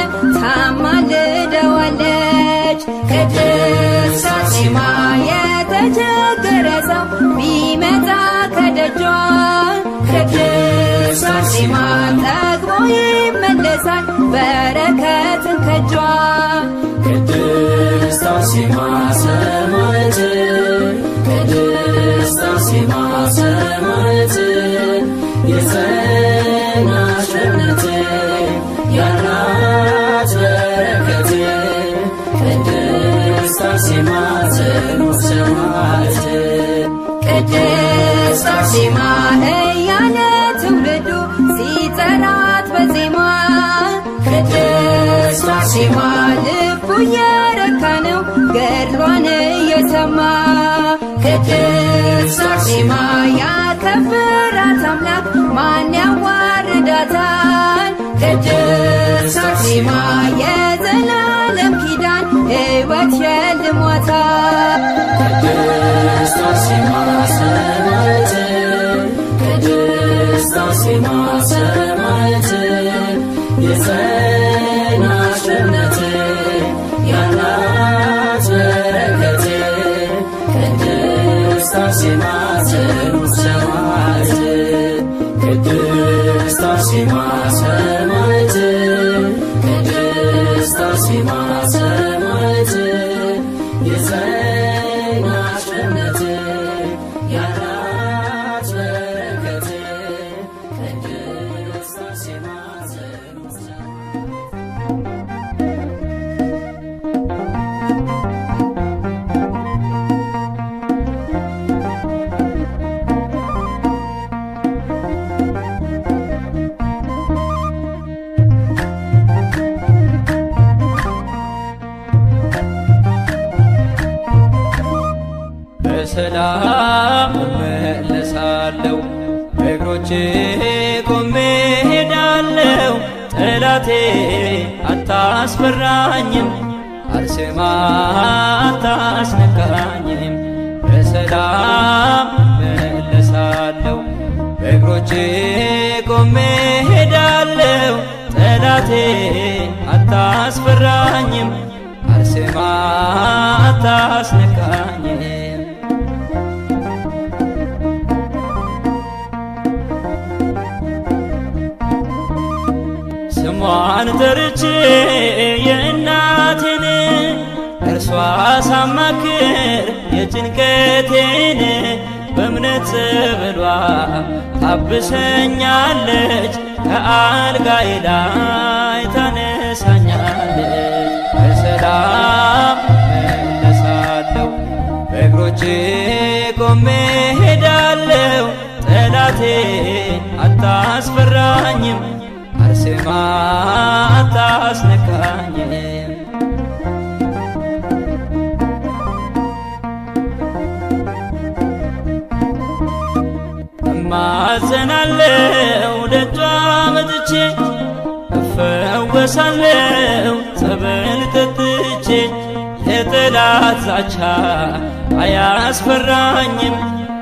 ታማልደዋለች ቅድስት አርሴማ የተቸገረ ሰው ቢመጣ ከደጇ ቅድስት አርሴማ ጠግቦ ይመለሳል በረከትን ከጇ ቅድስት አርሴማ ሰማዕት ቅድስት አርሴማ ሰማዕት የጸናች እምነት ያላት በረከት ቅድስት አርሴማ ጽኑ ሰማዕት ቅድስት አርሴማ እያለ ትውልዱ ሲጠራት በዜማ ቅድስት አርሴማ ልቡ እየረካ ነው ገድሏን እየሰማ ቅድስት አርሴማ ያከብራት አምላክ ማን ያዋርዳታል ቅድስት አርሴማ የዘላለም ኪዳን ሕይወት ሸልሟታል ቅድስት አርሴማ ሰማዕት ቅድስት አርሴማ ሰማዕት የጸናች እምነት ያላት በረከት ቅድስት አርሴማ ጽኑ ሰማዕት ቅድስት አርሴማ ሰማዕት ቅድስት አርሴማ ሰማዕት የጸናች እምነት ያላት በረከት ቅድስት አርሴማ ጽኑ ሰማዕት በሰላም እመለሳለሁ በእግሮቼ ቆሜ ሄዳለሁ ጠላቴ አታስፈራኝም አርሴማ አታስነካኝም በሰላም እመለሳለሁ በእግሮቼ ቆሜ ሄዳለሁ ጠላቴ አታስፈራኝም አርሴማ አታስነካኝም ስሟን ጠርቼ የእናቴን እርሷ ሳማክር የጭንቀቴን በእምነት ጸበሏ ታብሰኛለች ከአልጋዬ ላይ ታነሳኛለች በሰላም መለሳለሁ በእግሮቼ ቆሜ ሄዳለሁ ጠላቴ አታስፈራኝም አርሴማ አታስነካኝም እማጸናለው ደጇ መጥቼ እፈወሳለው ጸበል ጠጥቼ የጠላት ዛቻ አያስፈራኝም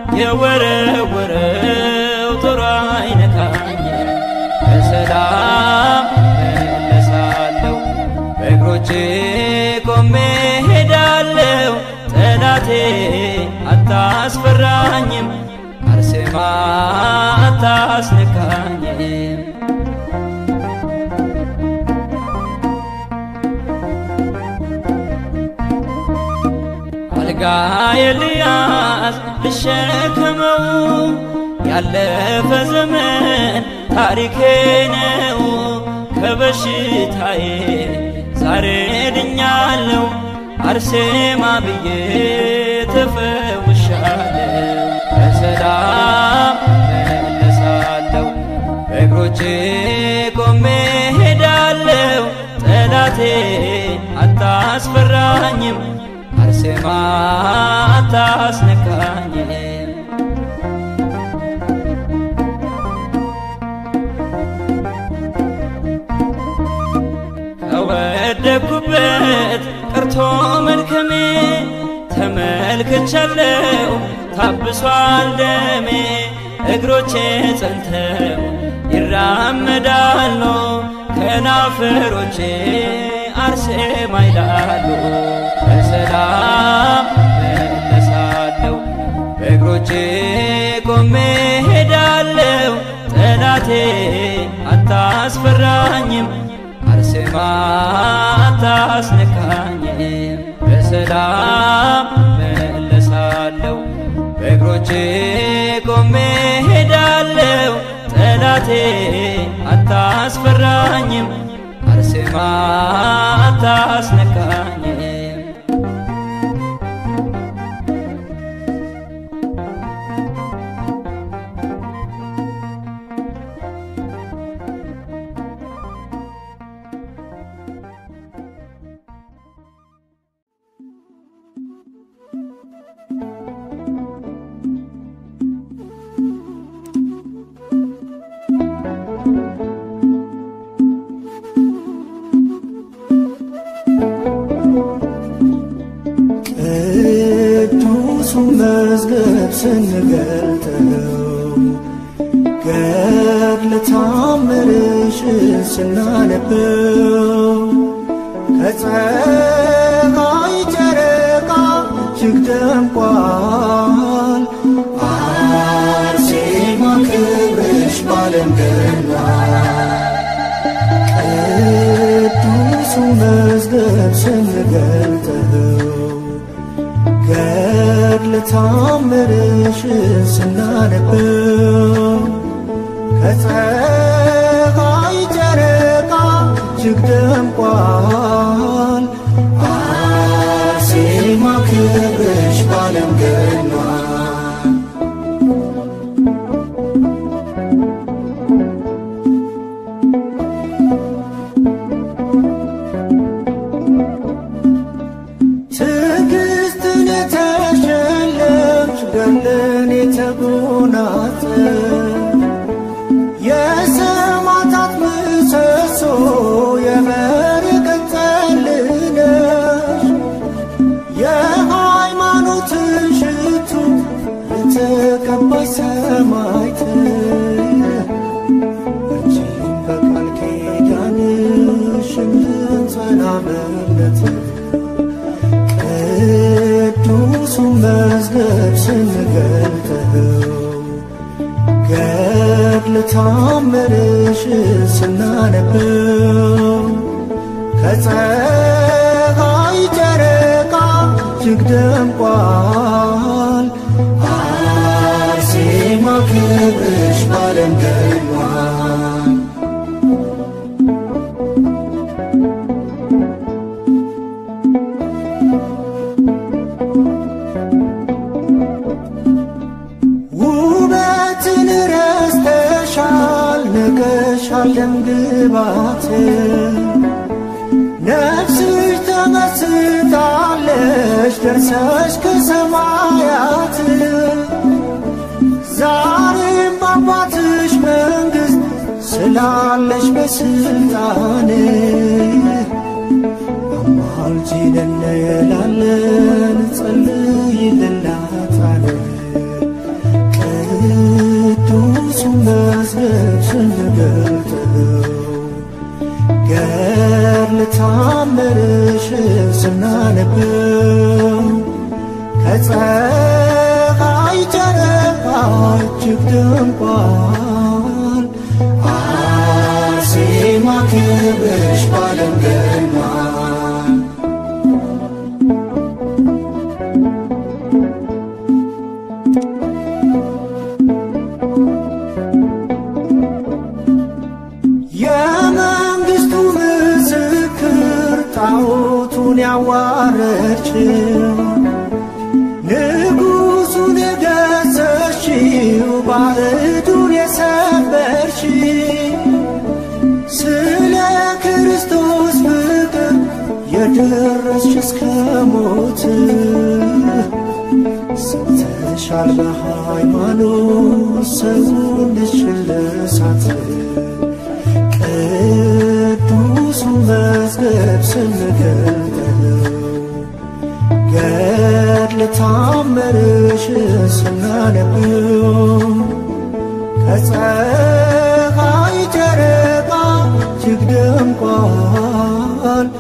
የወረወረው ጦር አይነካኝም በሰላም መለሳለሁ በእግሮቼ ቆሜ ሄዳለሁ ጠላቴ አታስፈራኝም አርሴማ አታስነካኝም አልጋ የልያዝ ልሸከመው ያለፈ ዘመን ታሪኬ ነው ከበሽታዬ ዛሬ ድኛለሁ አርሴማ ብዬ ተፈውሻለሁ በሰላም መለሳለሁ በእግሮቼ ቆሜ ሄዳለሁ ጠላቴ አታስፈራኝም አርሴማ አታስነካኝም ከወደኩበት ቀርቶ መልከሜ ተመ ተመልክቻለው ታብሷል ደሜ እግሮቼ ጸንተው ይራመዳሉ ከናፍሮቼ አርሴማ ይላሉ በሰላም መለሳለሁ በእግሮቼ ቆሜ ሄዳለሁ ጠላቴ አታስፈራኝም አርሴማ አታስነካኝም በሰላም መለሳለሁ በእግሮቼ ቆሜ ሄዳለሁ ጠላቴ አታስፈራኝም አርሴማ አታስነካኝም ቅዱሱ መዝገብ ስንገልጠው ገድለ ታምርሽን ስናነበው ከፀሐይ ጨረቃ እጅግ ደምቋል። አርሴማ ክብርሽ ባለም ገኗል። ቅዱሱ መዝገብ ስንገልጠው ገድለ ታምርሽን ስናነበው ከፀሐይ ጨረቃ እጅግ ደምቋል። አርሴማ ክብርሽ ባለም ገኗል። ትዕግስትን የተሸለምሽ ገድልን የተጎናጸፍሽ የሰማዕታት ምሰሶ የበረከት ጠል ነሽ የሃይማኖትን ሽቱ የተቀባይ ሰማዕት አንቺን በቃል ኪዳንሽ እንድንጸና በእምነት ቅዱሱ መዝገብ ስንገልጠው ገድለ ታምርሽን ስናነበው ከፀሐይ ጨረቃ እጅግ ደምቋል። አርሴማ ክብርሽ ባለም ገኗል። ውበትን ረስተሻል፣ ንቀሻል ደምግባት ነፍስሽ ተመስጣለች ደርሰሽ ከሰማያት ዛሬም በአባትሽ መንግሥት ስላለሽ በስልጣን አማልጂን እንላለን ጸልይልናታለን ቅዱሱ መዝገብ ስንገልጠው ገድለ ታምርሽን ስናነበው ከፀሐይ ጨረቃ እጅግ ደምቋል። አርሴማ ክብርሽ ባለም ገኗል። የመንግሥቱ ምስክር ጣዖቱን ያዋረድችው ንጉሡን የገሰሽው ባዕዱን የሰበርሽ ስለ ክርስቶስ ፍቅር የደረስሽ እስከ ሞት ሰምተሻል በሃይማኖት ሰውነትሽን ለእሳት ቅዱሱ መዝገብ ስንገልጠው ገድለ ታምርሽ ስናነብው ከፀሐይ ጨረቃ እጅግ ደምቋል።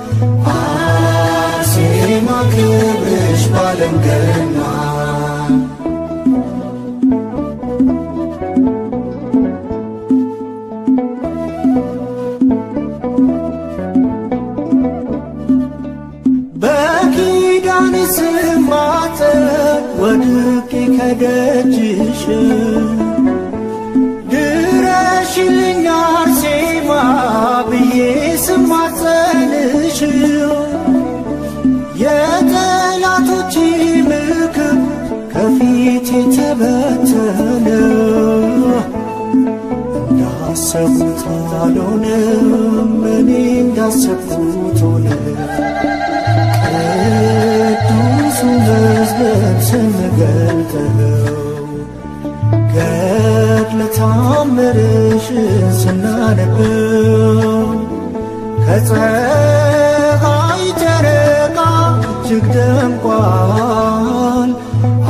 አርሴማ ክብርሽ ባለም ገኗል። በኪዳን ስማፀን ወድቄ ከደጅሽ ድረሽልኝ አርሴማ ብዬ ስማፀንሽ የጠላቶች ምክር ከፊቴ ተበተነ እንዳሰብኩት አልሆነም እኔ እንዳሰብኩት ሆነ ቅዱሱ መዝገብ ስንገልጠው ገድለ ታምርሽ ስናነበው ከፀሐይ ጨረቃ እጅግ ደምቋል።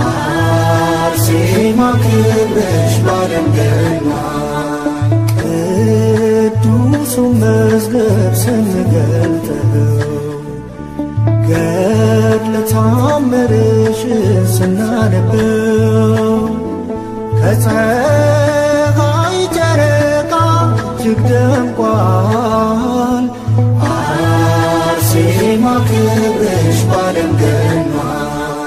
አርሴማ ክብርሽ ባለም ገኗል። ቅዱሱ መዝገብ ስንገልጠው ገድለ ታምርሽ ስናነበው ከፀሐይ ጨረቃ እጅግ ደምቋል። አርሴማ ክብርሽ ባለም ገኗል።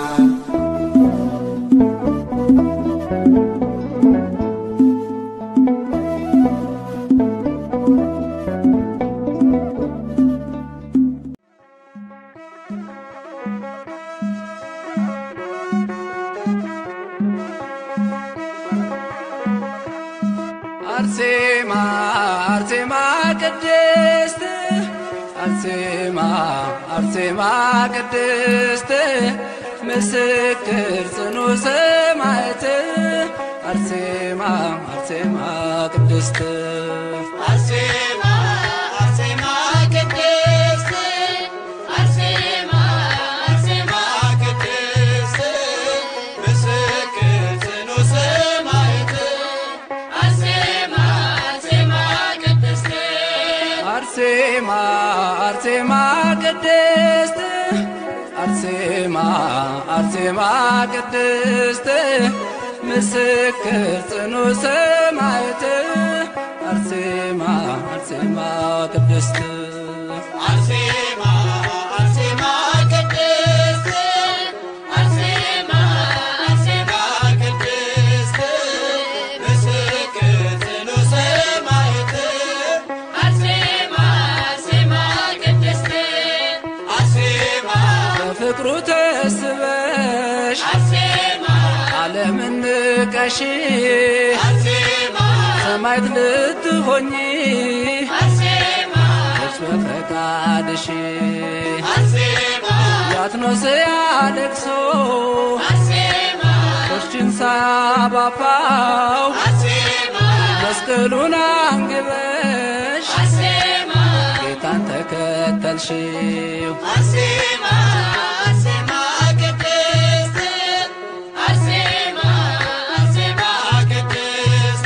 አርሴማ አርሴማ ቅድስት አርሴማ አርሴማ ቅድስት ምስክር ጽኑ ሰማዕት አርሴማ አርሴማ ቅድስት አርሴማ አርሴማ ቅድስት አርሴማ አርሴማ ቅድስት ምስክር ጽኑ ሰማዕት አርሴማ አርሴማ ቅድስት አርሴማ አርሴማ ቅድስት አርሴማ አርሴማ ቅድስት ምስክር ጽኑ ሰማዕት አርሴማ አርሴማ ቅድስት አርሴማ አርሴማ ቅድስት አርሴማ አርሴማ ቅድስት ምስክር ጽኑ ሰማዕት አርሴማ አርሴማ ቅድስት አርሴማ በፍቅሩ ተስበሽ አርሴማ ዓለምን ንቀሽ አርሴማ ሰማዕት ልትሆኚ አርሴማ እርስ በፈቃድሽ አርሴማ ያትኖስ ያለቅሶ አርሴማ ቆሽችን ሳባፋው አርሴማ መስቀሉን አንግበሽ አርሴማ ጌታን ተከተልሽው አርሴማ አርሴማ ቅድስት አርሴማ አርሴማ ቅድስት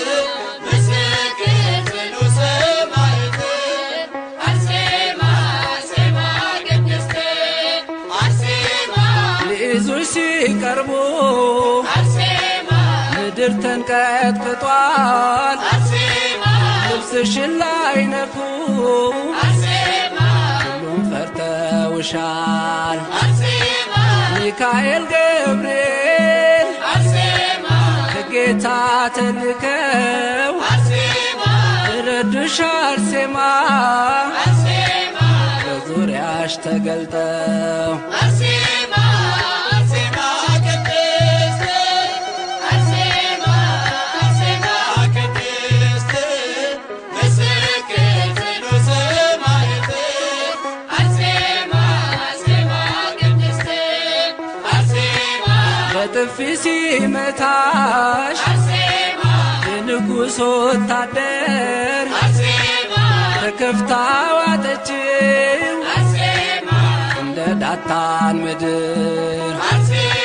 ምስክር ጽኑ ሰማዕት አርሴማ አርሴማ ቅድስት አርሴማ ሊይዙሽ ሲቀርቡ አርሴማ ምድር ተንቀጥቅጧል አርሴማ ልብስሽን ላይ ነፉ አርሴማ ሁሉም ፈርተውሻል አርሴማ ሚካኤል ገብርኤል አርሴማ ከጌታ ተልከው አርሴማ ረዱሽ አርሴማ አርሴማ በዙሪያሽ ተገልጠው አርሴማ አርሴማ ቅድስት አርሴማ አርሴማ ቅድስት ምስክር ጽኑ ሰማዕት አርሴማ አርሴማ ቅድስት አርሴማ በጥፊ ሲመታሽ አርሴማ የንጉሥ ወታደር አርሴማ ተከፍታ ዋጠችው አርሴማ እንደ ዳታን ምድር አርሴማ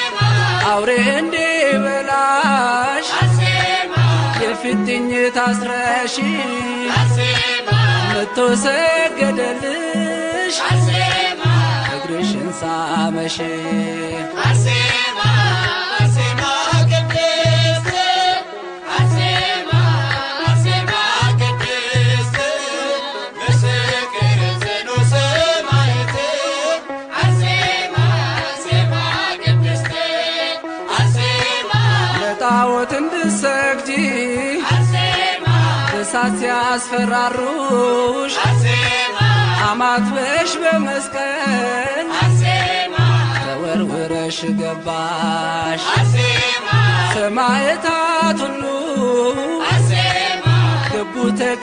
አውሬ እንዲበላሽ አርሴማ የፊትኝ ታስረሽ አርሴማ መቶ ሰገደልሽ አርሴማ እግርሽን ሳመሽ አርሴማ አርሴማ ቅድስት አርሴማ አርሴማ ቅድስት ምስክር ጽኑ ሰማዕት አርሴማ አርሴማ ቅድስት አርሴማ ለጣዖት እንድሰግጂ አርሴማ እሳት ሲያስፈራሩሽ አርሴማ አማትበሽ በመስቀል አርሴማ ተወርውረሽ ገባሽ አርሴማ ሰማዕታት ሁሉ አርሴማ ገቡ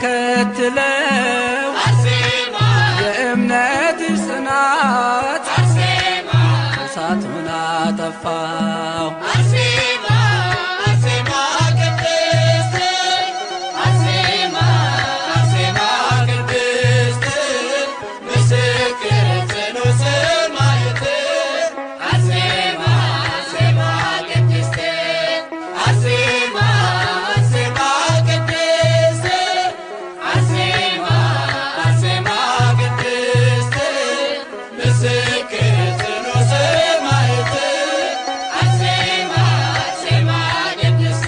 ተከትለው አርሴማ የእምነት ጽናት አርሴማ እሳቱን አጠፋው አርሴማ አርሴማ ቅድስት አርሴማ አርሴማ ቅድስት ምስክር ጽኑ ሰማዕት አርሴማ አርሴማ ቅድስት አርሴማ አርሴማ ቅድስት አርሴማ አርሴማ ቅድስት ምስክር ጽኑ ሰማዕት አርሴማ አርሴማ ቅድስት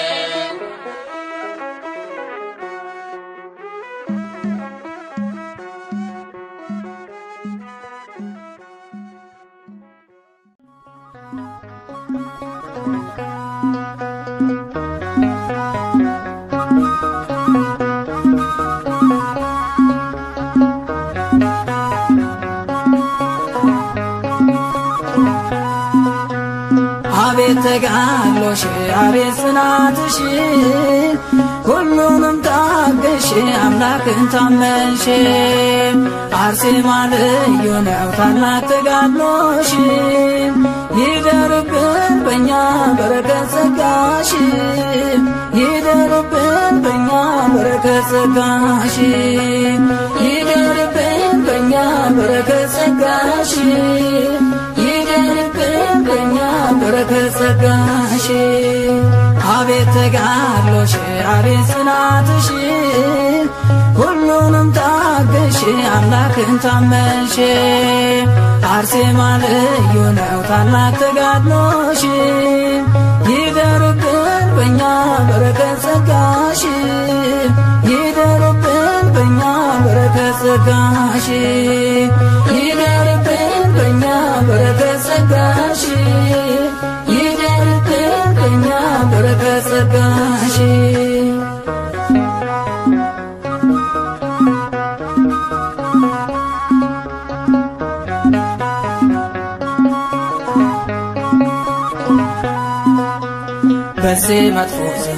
አቤት ተጋድሎሽ አቤት ጽናትሽ ሁሉንም ታገሽ አምላክን ታመንሽ አርሴማ ልዩ ነው ታላቅ ተጋድሎሽ ይደርብን በእኛ በረከት ጸጋሽ ይደርብን በእኛ በረከት ጸጋሽ ይደርብን በእኛ በረከት ጸጋሽ ይደርብን በእኛ በረከት ጸጋሽ አቤት ተጋድሎሽ አቤት ጽናትሽ ሁሉንም ታገሽ አምላክን ታመንሽ አርሴማ ልዩ ነው ታላቅ ተጋድሎሽ ይደርብን በእኛ በረከት ጸጋሽ ይደርብን በእኛ በረከት ጸጋሽ ይደርብን በእኛ በረከት ጸጋሽ ይደርብን በእኛ በረከት ጸጋሽ በዚህ መጥፎ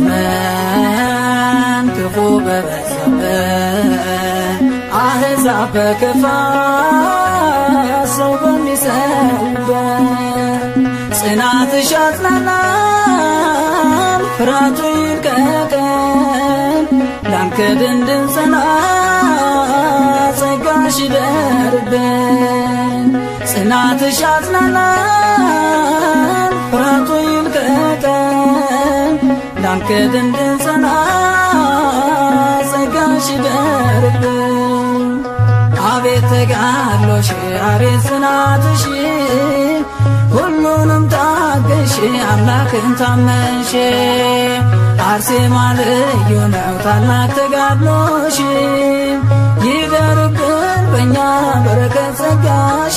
ዘመን ክፉ በበዛበት አሕዛብ በክፋት ሰው በሚሰሩበት ጽናትሽ አጽናናን ፍርሃቱ ይልቀቀን ላንክድ እንድንጸና ጸጋሽ ይደርብን ጽናትሽ አጽናናን ፍርሃቱ ይልቀቀን ላንክድ እንድንጸና ጸጋሽ ይደርብን አቤት ተጋድሎሽ አቤት ጽናትሽ ሁሉንም ታገሽ አምላክን ታመንሽ አርሴማ ልዩ ነው ታላቅ ተጋድሎሽ ይደርብን በእኛ በረከት ጸጋሽ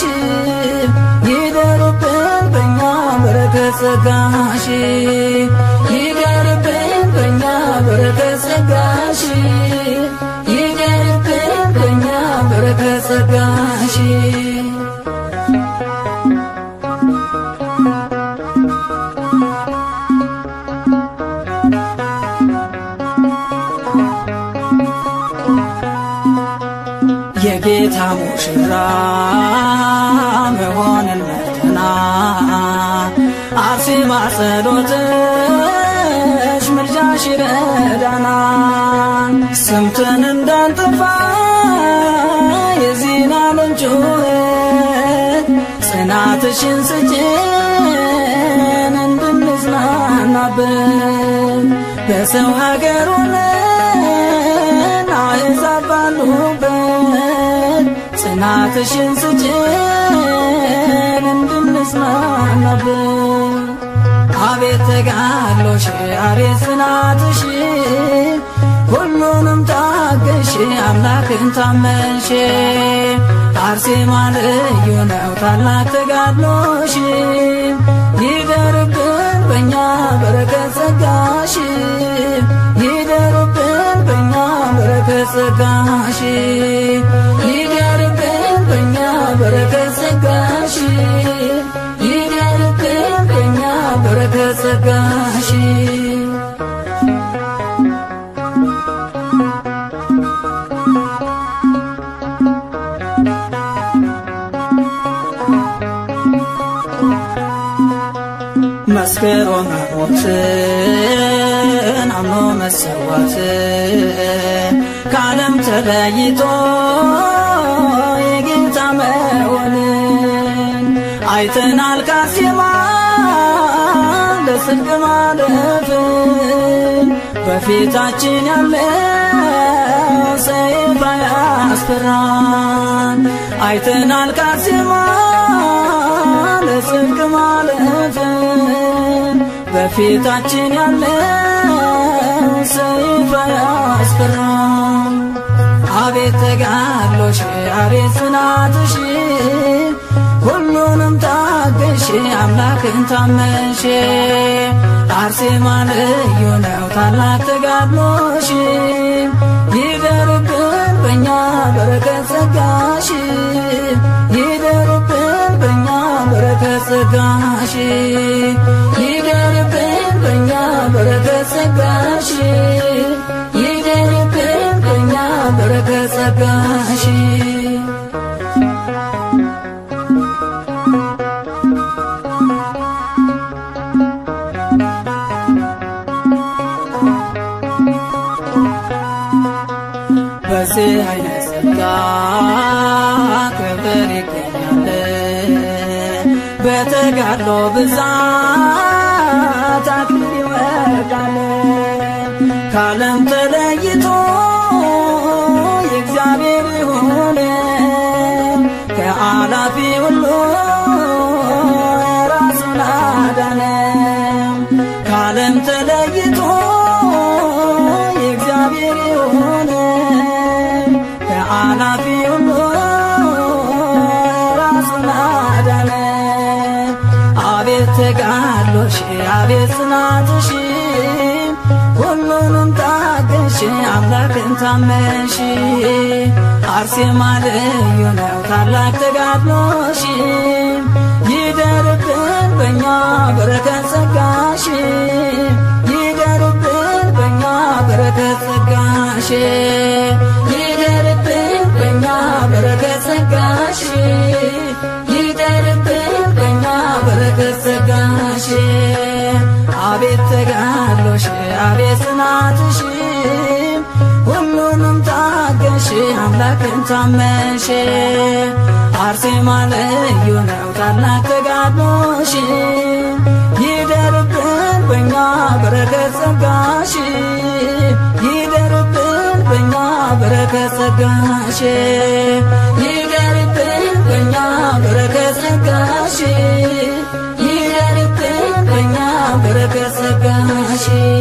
ይደርብን በእኛ በረከት ጸጋሽ ይደርብን በእኛ በረከት ጸጋሽ ይደርብን በእኛ በረከት ጸጋሽ የጌታ ሙሽራ መሆንን መርተና አርሴማ ጸሎትሽ ምልጃሽ ይረዳናል ሰምተን እንዳንጠፋ የዚህን ዓለም ጩኸት ጽናትሽን ስጭን እንድን ባሉበት በሰው ሀገር ሆነን አሕዛብ ባሉበት ጽናትሽን ስጭን እንድንጽናናበት አቤት ተጋድሎሽ አቤት ጽናትሽ ሁሉንም ታገሽ አምላክን ታመንሽ አርሴማ ልዩ ነው ታላቅ ተጋድሎሽ ይደርብን በእኛ በረከት ጸጋሽ ይደርብን በእኛ በረከት ጸጋሽ ይደርብን በእኛ በረከት ጸጋሽ ይደርብን በእኛ በረከት ጸጋሽ መስክሮ መሞትን አምኖ መሰዋትን ከዓለም ተለይቶ የጌታ መሆንን አይተናል ካሴማ ለጽድቅ ማለፍን በፊታችን ያለው ሰይፍ አያስፈራን አይተናል ካሴማ ለጽድቅ ማለፍን በፊታችን ያለው ሰይፍ አያስፈራም። አቤት ተጋድሎሽ አቤት ጽናትሽ ሁሉንም ታገሽ አምላክን ታመንሽ አርሴማ ልዩ ነው ታላቅ ተጋድሎሽ ይደርብን በእኛ በረከት ጸጋሽ ይደርብን በእኛ በረከት ጸጋሽ ይደርብን በእኛ በረከት ጸጋሽ ይደርብን በእኛ በረከት ጸጋሽ በዚህ አይነት ጸጋ ክብር ይገኛል። በተጋድሎ ብዛት አክሊል ይወርዳል። ከዓለም ተለይቶ የእግዚአብሔር የሆነ ከአላፊ ሁሉ ራሱን አዳነ። ከዓለም ተለይቶ የእግዚአብሔር የሆነ ከአላፊ ሁሉ ራሱን አዳነ። አቤት ተጋድሎሽ አቤት ጽናትሽ ሁሉንም ታገሽ አምላክን ታመንሽ አርሴማ ልዩ ነው ታላቅ ተጋድሎሽ ይደርብን በእኛ በረከት ጸጋሽ ይደርብን በእኛ በረከት ጸጋሽ ይደርብን በእኛ በረከት ጸጋሽ ይደርብን በእኛ በረከት ጸጋሽ አቤት ተጋድሎሽ አቤት ጽናትሽ ሁሉንም ታገሽ አምላክን ታመንሽ አርሴማ ልዩ ነው ታላቅ ተጋድሎሽ ይደርብን በእኛ በረከት ጸጋሽ ይደርብን በእኛ በረከት ጸጋሽ ይደርብን በእኛ በረከት ጸጋሽ ይደርብን በእኛ በረከት ጸጋሽ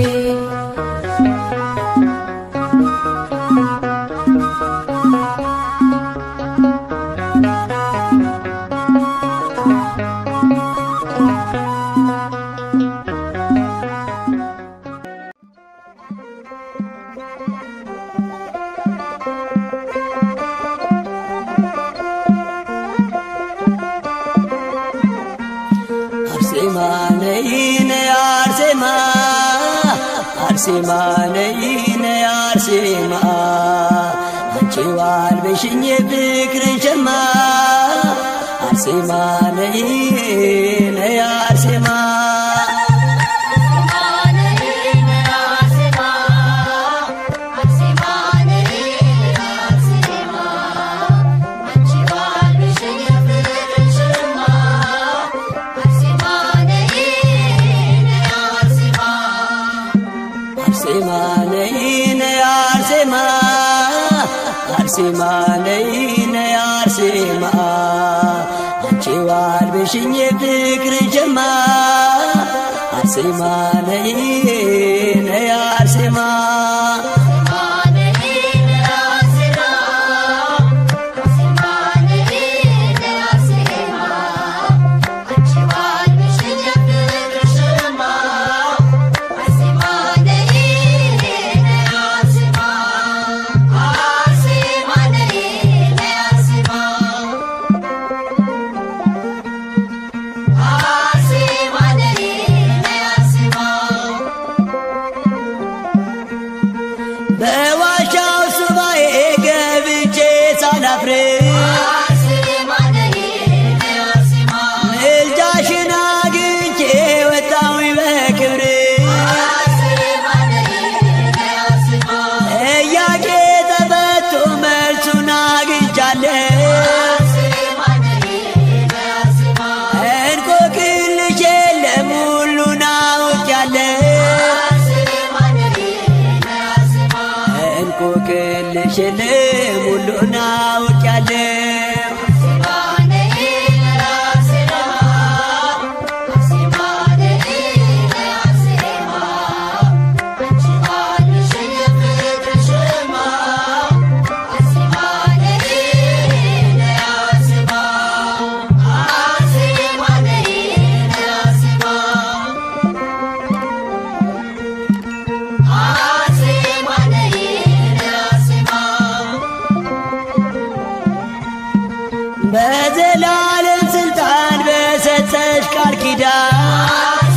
አርሴማ ነይ ነይ አርሴማ አርሴማ ነይ ነይ አርሴማ አንቺ ዋልበሽኝ የፍቅርን ሸማ አርሴማ ነይ ነይ አርሴማ Thank you. አርሴማ ነይ ነይ አርሴማ አርሴማ ነይ ነይ አርሴማ አንቺ ዋልብሽኝ የፍቅር ጀማ አርሴማ ነይ ነይ አርሴማ በዋሻው ሱባኤ ገብቼ ሳላፍር ምልጃሽን አግኝቼ ወጣሁኝ በክብር ጥያቄ ተፈቶ መልሱን አግኝቻለሁ እንቆቅልሽ የለም ሁሉን አውቄያለሁ እንቆቅልሽ የለም ሁሉን አውቄያለሁ በዘላለም ስልጣን በሰጠሽ ቃል ኪዳን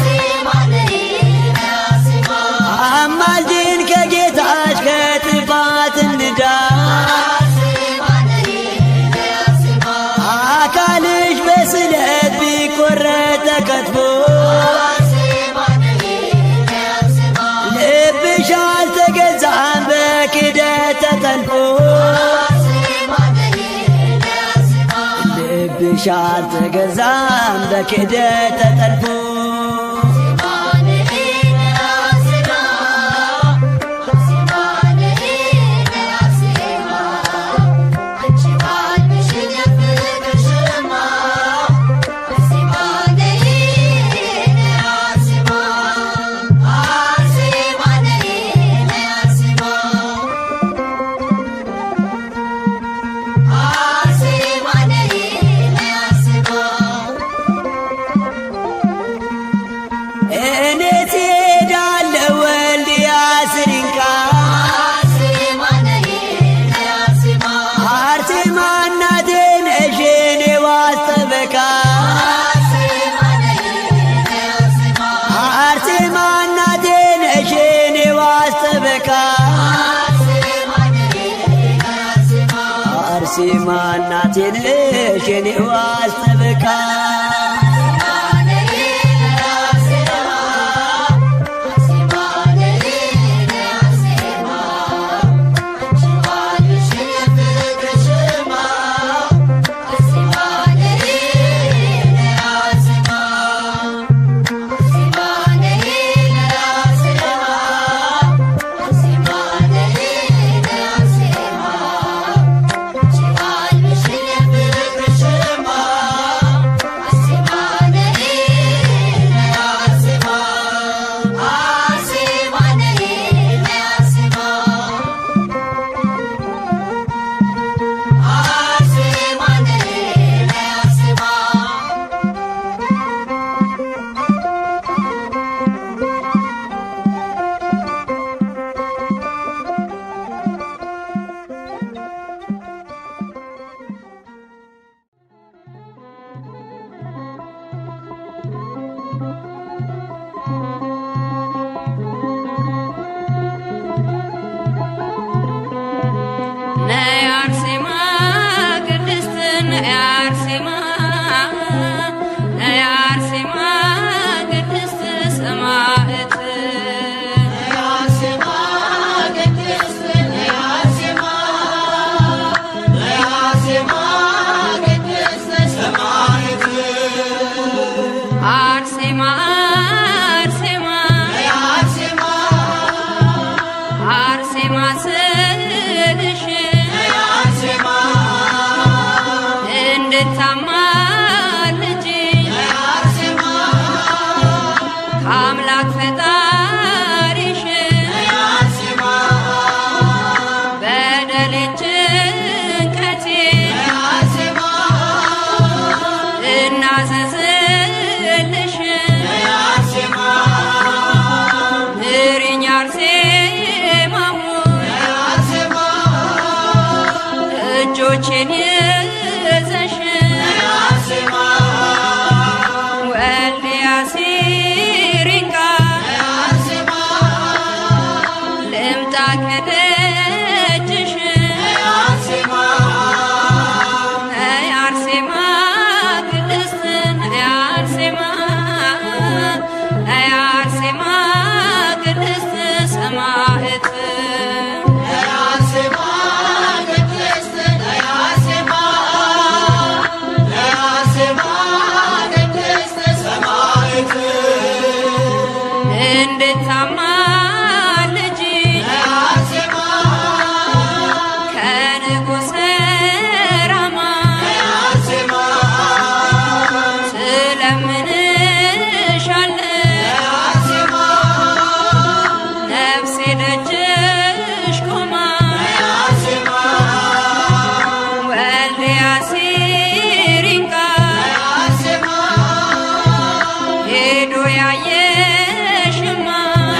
አማልጅን ከጌታች ከጥፋት እንዳን አካልሽ በስለት ቢቆረጥ ተከትፎ ልብሽ አልተገዛም በክደት ተጠልፎ ልብሽ አልተገዛም በክደት ተጠልፎ እኔ ትሄዳለሁ ወልድያ ስሪንቃ አርሴማ እናቴ ነሽ የኔ ዋስ ጠበቃ አርሴማ እናቴ ነሽ የኔ ዋስ ጠበቃ አርሴማ እናቴ ነሽ የኔ ዋስ ጠበቃ Thank you. አምላክ ፈጣሪሽን በደሌን ጭንቀቴን እናዘዝልሽ ምሪኝ አርሴማ ሆይ እጆቼን ይዘሽ ወልድያ ሲሪንጋ ልምጣ ከደጅሽ ነይ አርሴማ ቅድስት ነይ አርሴማ ነይ አርሴማ ቅድስት ሰማዕት እንድታማልጂ ከንጉሠ ራማ ስለምንሻለን ነፍሴ ደጅሽ ቆማ ወልድያ ሲሪንጋ ሄዶ ያየሽማ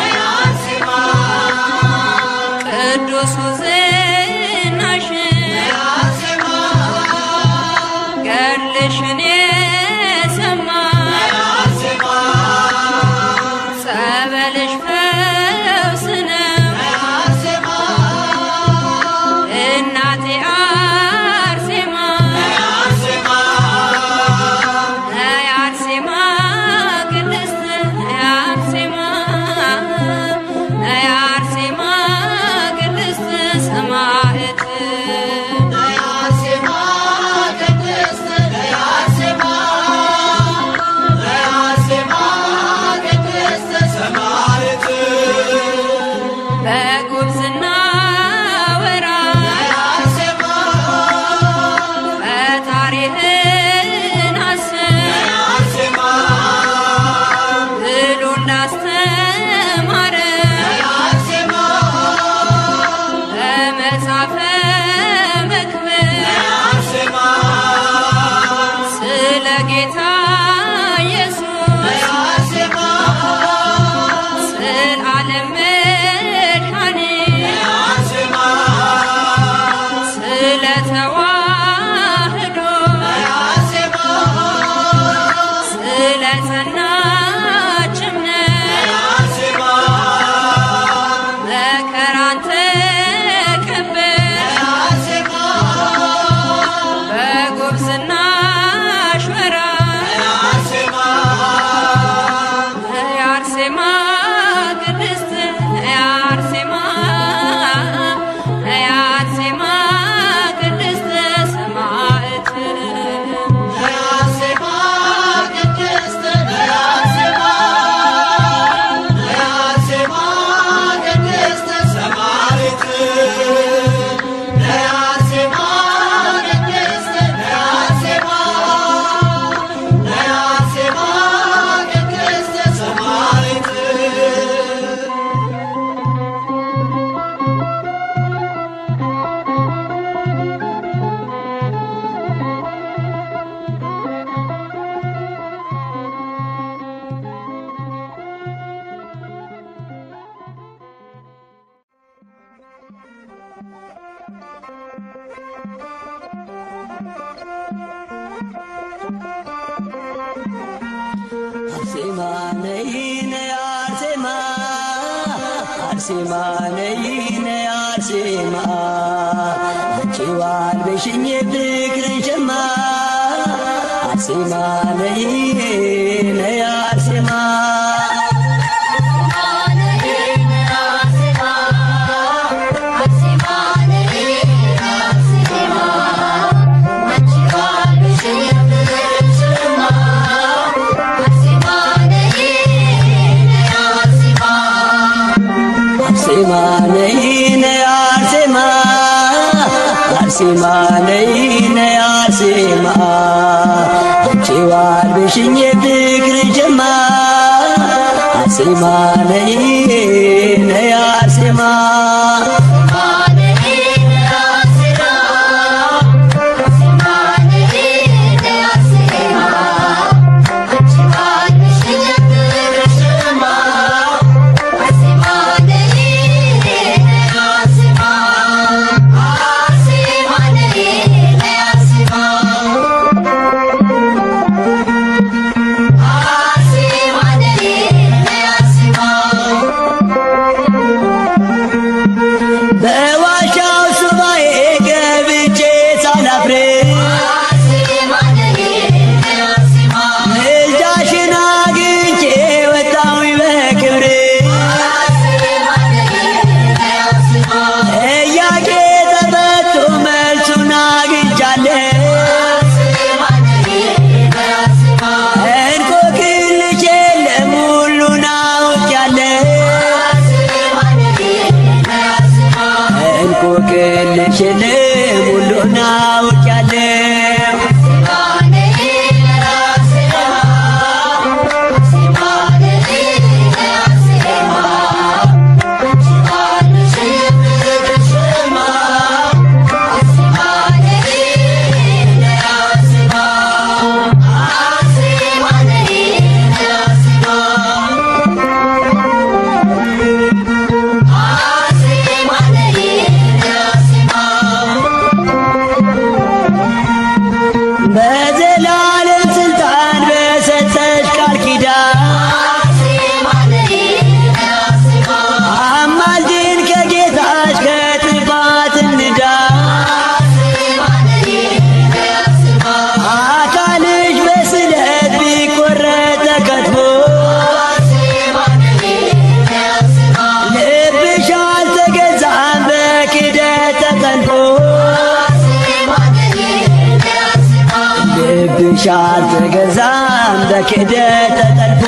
ቅዱሱ ዝናሽ ገድልሽን የሰማ ጸበልሽ ፈውስ ነው እናቴ አርሴማ ነይ አርሴማ ቅድስት ነይ አርሴማ ነይ አርሴማ ቅድስት ሰማዕት በጉብዝና ወራት ፈጣሪህን አስብ ብሎ እንዳስተማረ በመጽሐፈ መክብብ ስለ ጌታ ኢየሱስ ስለ ዓለም መድኃኒት ስለ ተዋህዶ ስለ ጸናች እምነት መከራን ተቀበል በጉብዝናሽ ወራት ነይ አርሴማ ቅድስት ነይ አርሴማ ነይ አርሴማ ቅድስት ሰማዕት አርሴማ ነይ ነይ አርሴማ አርሴማ ነይ ነይ አርሴማ በቼዋል በሽኝ ፍቅርን ሸማ አርሴማ ነይ ነይ አርሴማ አርሴማ ነይ ነይ አርሴማ አርሴማ ነይ ነይ አርሴማ አንቺዋል ብሽኝ ፍቅር ጀማ አርሴማ ነይ ነይ አርሴማ በዋሻው ሱባኤ ገብቼ ሳላፍር ምልጃሽን አግኝቼ ወጣሁኝ በክብር ጥያቄ ተፈቶ መልሱን አግኝቻለሁ እንቆቅልሽ የለም ሁሉን አውቄያለሁ እንቆቅልሽ የለም ሁሉን አውቄያለሁ በዘላለም ስልጣን በሰጠሽ ቃል ኪዳን አማልጅን ከጌታሽ ከጥፋት እንዳ አካልሽ በስለት ቢቆረጥ ተከትፎ ልብሽ አልተገዛም በክደት ተጠልፎ ልብሽ አልተገዛም በክደት ተጠልፎ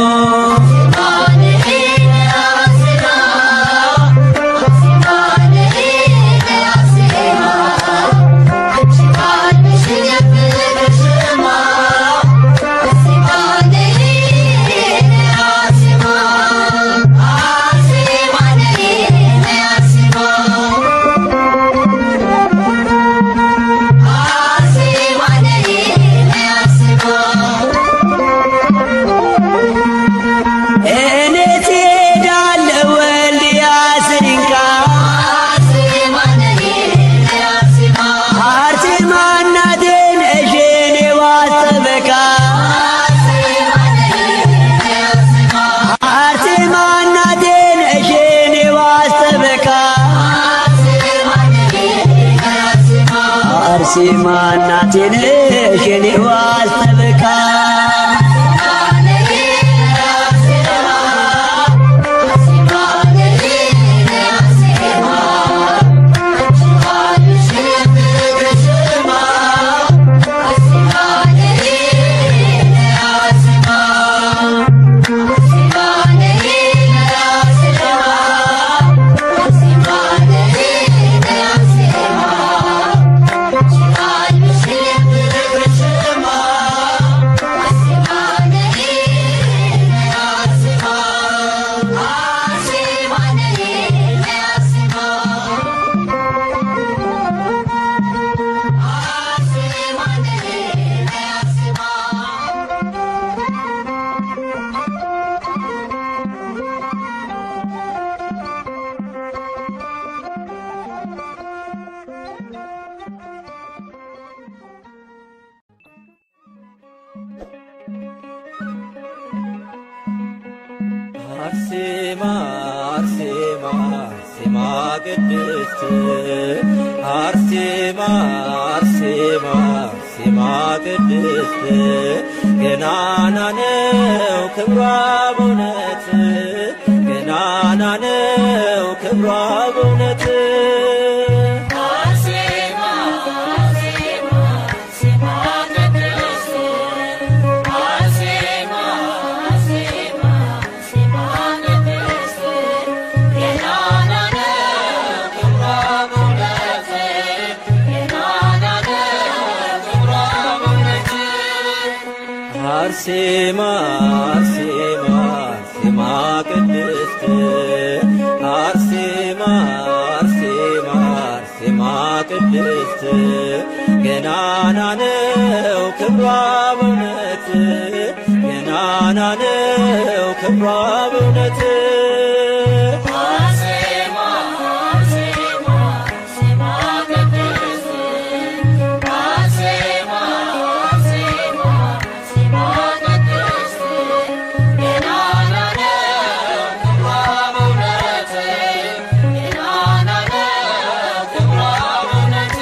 እኔ ትሄዳለሁ ወልድያ ስንቃ አርሴማ እናቴ ነሽ የኔ ዋስ ጠበቃ አርሴማ እናቴ ነሽ የኔ ዋስ ጠበቃ አርሴማ እናቴ ነሽ የኔ ዋስ ጠበቃ አርሴማ አርሴማ አርሴማ ቅድስት አርሴማ አርሴማ አርሴማ ቅድስት ገናና ነው ክብሯ በእውነት ገናና ነው ክብሯ በእውነት አርሴማ አርሴማ አርሴማ አርሴማ አርሴማ አርሴማ ቅድስት ገናና ነው ክብሯ በእውነት ገናና ነው ክብሯ በእውነት አርሴማ አርሴማ አርሴማ ቅድስት አርሴማ አርሴማ አርሴማ ቅድስት ገናና ነው ክብሯ በእውነት ገናና ነው ክብሯ በእውነት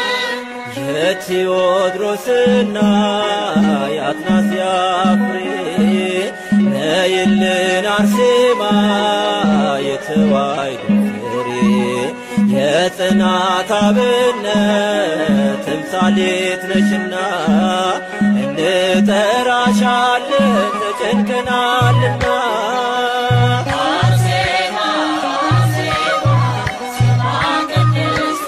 የቴዎድሮስና የአትናስያ ፍሬ ነይልን አርሴማ የተዋሕዶ ፍሬ የጽናት አብነት ተምሳሌት ነሽና እንጠራሻለን ተጨንቀናልና አርሴማ አርሴማ አርሴማ ቅድስት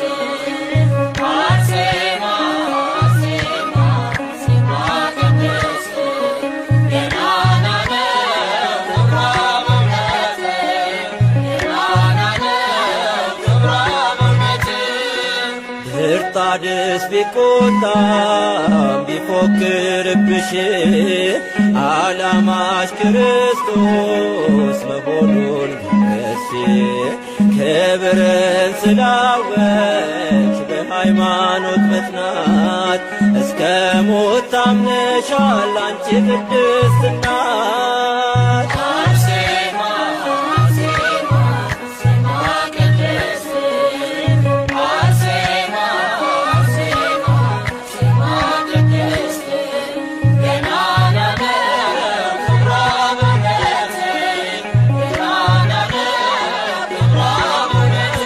አርሴማ አርሴማ አርሴማ ቅድስት ገናና ነው ክብሯ በእውነት ገናና ነው ክብሯ በእውነት ድርጣድስ ቢቆጣም ቢፎክርብሽ ዓላማሽ ክርስቶስ መሆኑን ገስ ክብርን ስላወች በሃይማኖት መጽናት እስከ ሞት ታምነሻል አንቺ ቅድስት እናት አርሴማ አርሴማ አርሴማ ቅድስት አርሴማ አርሴማ አርሴማ ቅድስት ገናና ነው ክብሯ በእውነት ገናና ነው ክብሯ በእውነት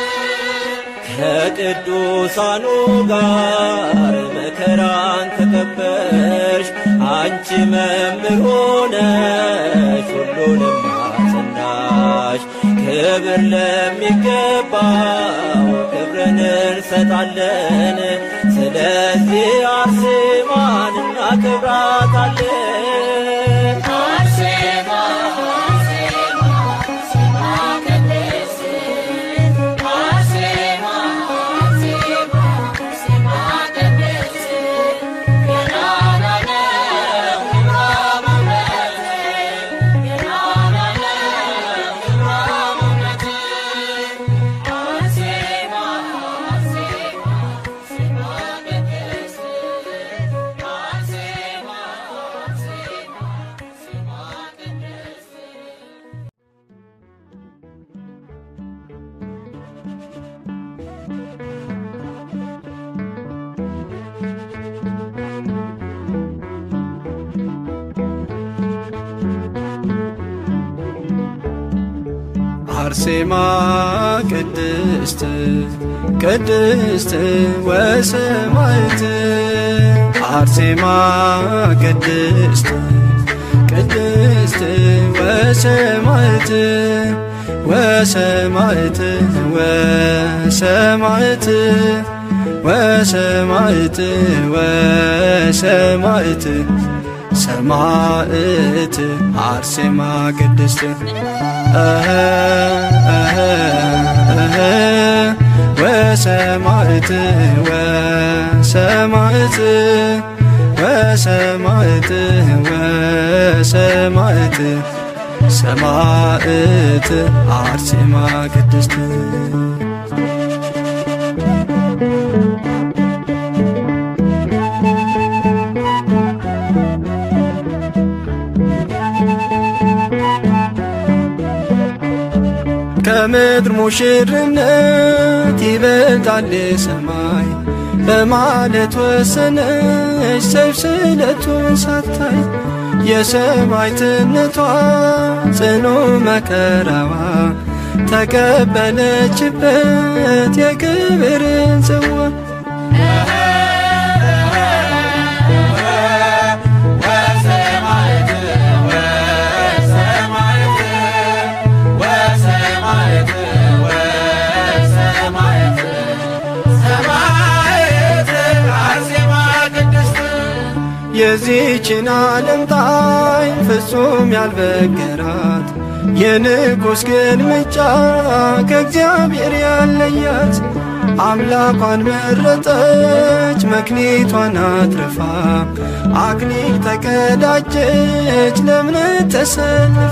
ከቅዱሳኑ ጋር መከራን ተቀበልሽ አንቺ መምህር ሆነሽ ሁሉንም አጸናሽ። ክብር ለሚገባው ክብርን እንሰጣለን። ስለዚህ አርሴማን እናከብራታለን። አርሴማ አርሴማ አርሴማ ቅድስት አርሴማ አርሴማ አርሴማ ቅድስት ገናና ነው ክብሯ በእውነት ገናና ነው ክብሯ በእውነት አርሴማ አርሴማ አርሴማ ቅድስት አርሴማ አርሴማ አርሴማ ቅድስት አርሴማ ቅድስት ቅድስት ወሰማዕት አርሴማ ቅድስት ቅድስት ወሰማዕት ወሰማዕት ወሰማዕት ወሰማዕት ወሰማዕት ሰማዕት አርሴማ ቅድስት እህ እህ እህ ወሰማዕት ወሰማዕት ወሰማዕት ወሰማዕት ሰማዕት አርሴማ ቅድስት ከምድር ሙሽርነት ይበልጣል ሰማይ በማለት ወሰነች ሰይፍ ስለቱን ሳታይ የሰማዕትነቷ ጽኑ መከራዋ ተቀበለችበት የክብርን ጽዋ የዚህችን ዓለም ጣዕም ፍጹም ያልበገራት የንጉሥ ግልምጫ ከእግዚአብሔር ያለያት አምላኳን መረጠች መክሊቷን አትርፋ አክሊል ተቀዳጀች ለእምነት ተሰልፋ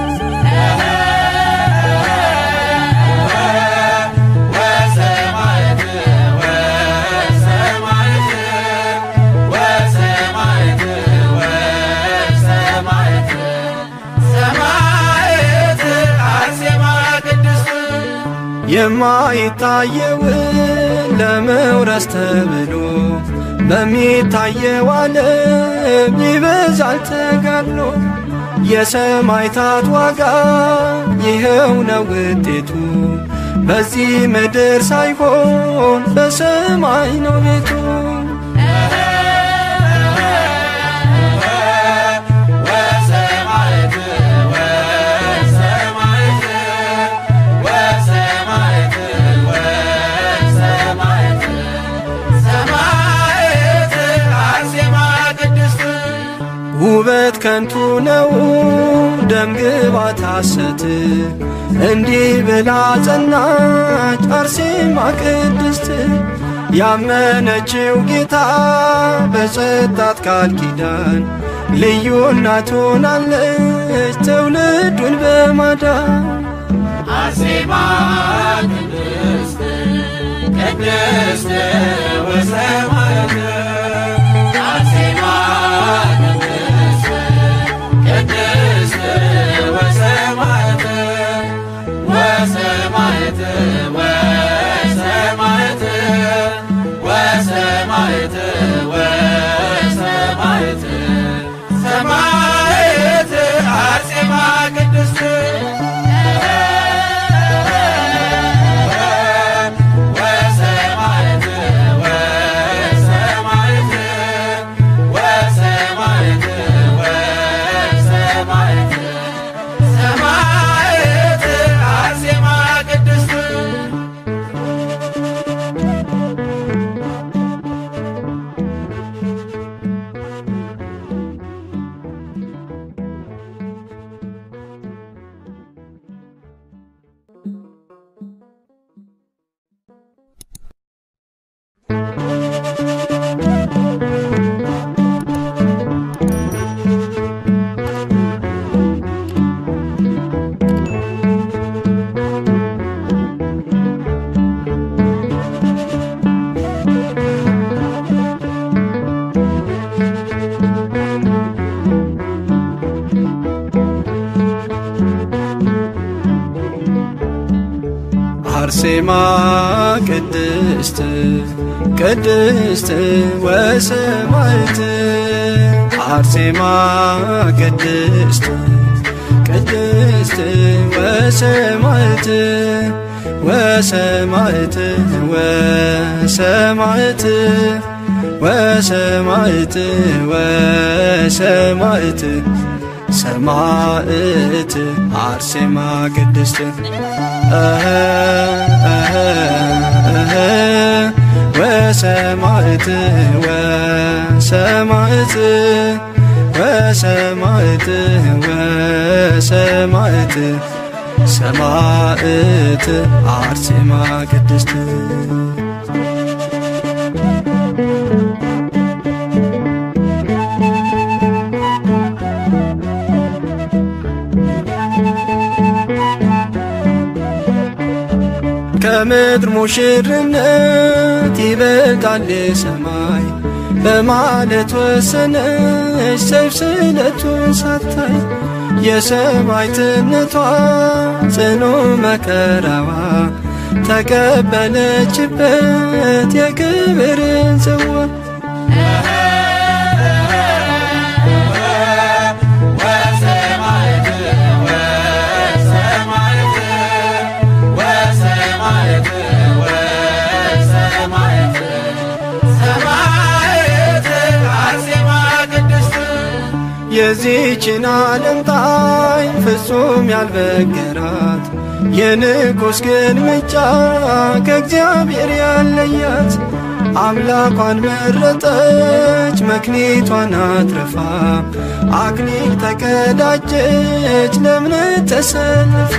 የማይታየውን ለመውረስ ተብሎ በሚታየው ዓለም ይበዛል ተጋድሎ። የሰማዕታት ዋጋ ይኸው ነው ውጤቱ፣ በዚህ ምድር ሳይሆን በሰማይ ነው ቤቱ። ውበት ከንቱ ነው ደም ግባት ሐሰት እንዲህ ብላ ጸናች አርሴማ ቅድስት ያመነችው ጌታ በሰጣት ቃል ኪዳን ልዩ እናት ሆናለች ትውልዱን በማዳን አርሴማ ቅድስት ቅድስት ወሰማያት አርሴማ ቅድስት ቅድስት ወሰማያት ወሰማያት ወሰማያት ወሰማያት ወሰማያት ሰማያት አርሴማ ቅድስት ወሰማያት ወሰማያት ወሰማያት ወሰማያት ሰማያት አርሴማ ቅድስት አርሴማ ቅድስት ቅድስት ወሰማዕት አርሴማ ቅድስት ቅድስት ወሰማዕት ወሰማዕት ወሰማዕት ወሰማዕት ወሰማዕት ሰማዕት አርሴማ ቅድስት ወሰማዕት ወሰማዕት ወሰማዕት ወሰማዕት ሰማዕት አርሴማ ቅድስት ከምድር ሙሽርነት ይበልጣል ሰማይ በማለት ወሰነች ሰይፍ ስለቱን ሳታይ የሰማዕትነቷ ጽኑ መከራዋ ተቀበለችበት የክብርን ጽዋ የዚችን ዓለም ጣዕም ፍጹም ያልበገራት የንጉሥ ግልምጫ ከእግዚአብሔር ያለያት አምላኳን መረጠች መክሊቷን አትርፋ አክሊል ተቀዳጀች ለእምነት ተሰልፋ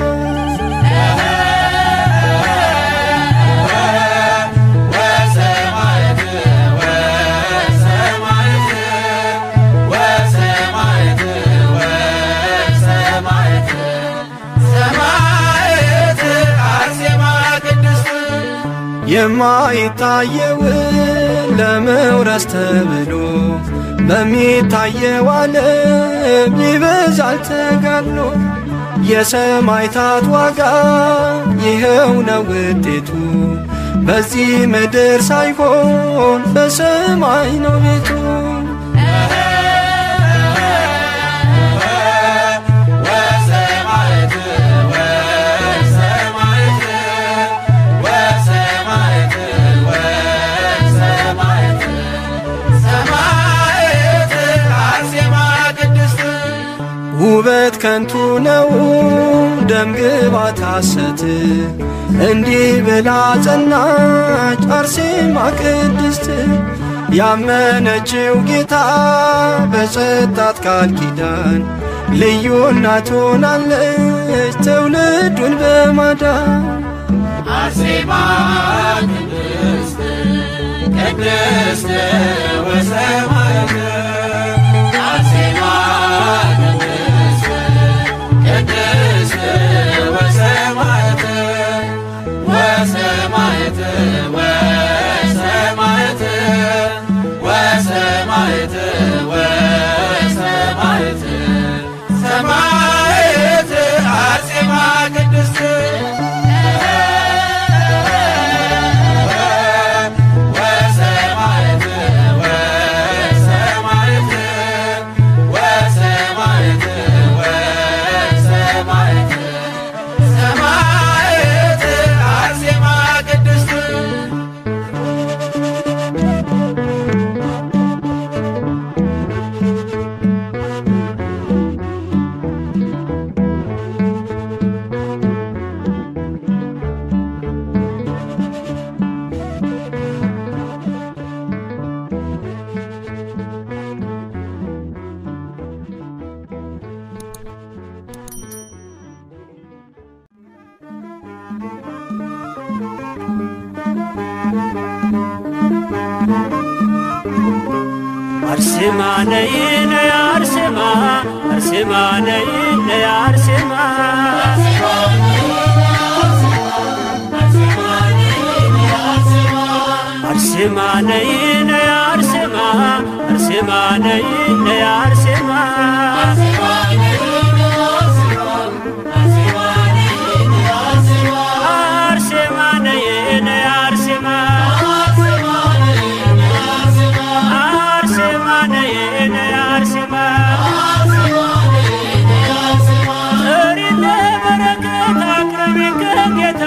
የማይታየውን ለመውረስ ተብሎ በሚታየው ዓለም ይበዛል ተጋድሎ። የሰማዕታት ዋጋ ይኸው ነው ውጤቱ፣ በዚህ ምድር ሳይሆን በሰማይ ነው ቤቱ። ውበት ከንቱ ነው ደም ግባት ሐሰት እንዲህ ብላ ጸናች አርሴማ ቅድስት ያመነችው ጌታ በሰጣት ቃል ኪዳን ልዩ እናት ሆናለች ትውልዱን በማዳን አርሴማ ቅድስት ቅድስት ወሰማዕት አርሴማ ቅድስት ቅድስት ወሰማዕት ወሰማዕት ወሰማዕት ወሰማዕት ወሰማዕት ሰማዕት አርሴማ ቅድስት ወሰማዕት ወሰማዕት ወሰማዕት ወሰማዕት ሰማዕት አርሴማ ቅድስት አርሴማ ነይ ነይ አርሴማ አርሴማ ነይ ነይ አርሴማ አርሴማ ነይ ነይ አርሴማ አርሴማ ነይ ነይ አርሴማ አርሴማ ነይ ነይ አርሴማ አርሴማ ነይ ነይ አርሴማ ጥሪነ በረከት አቅርቢን ከጌታ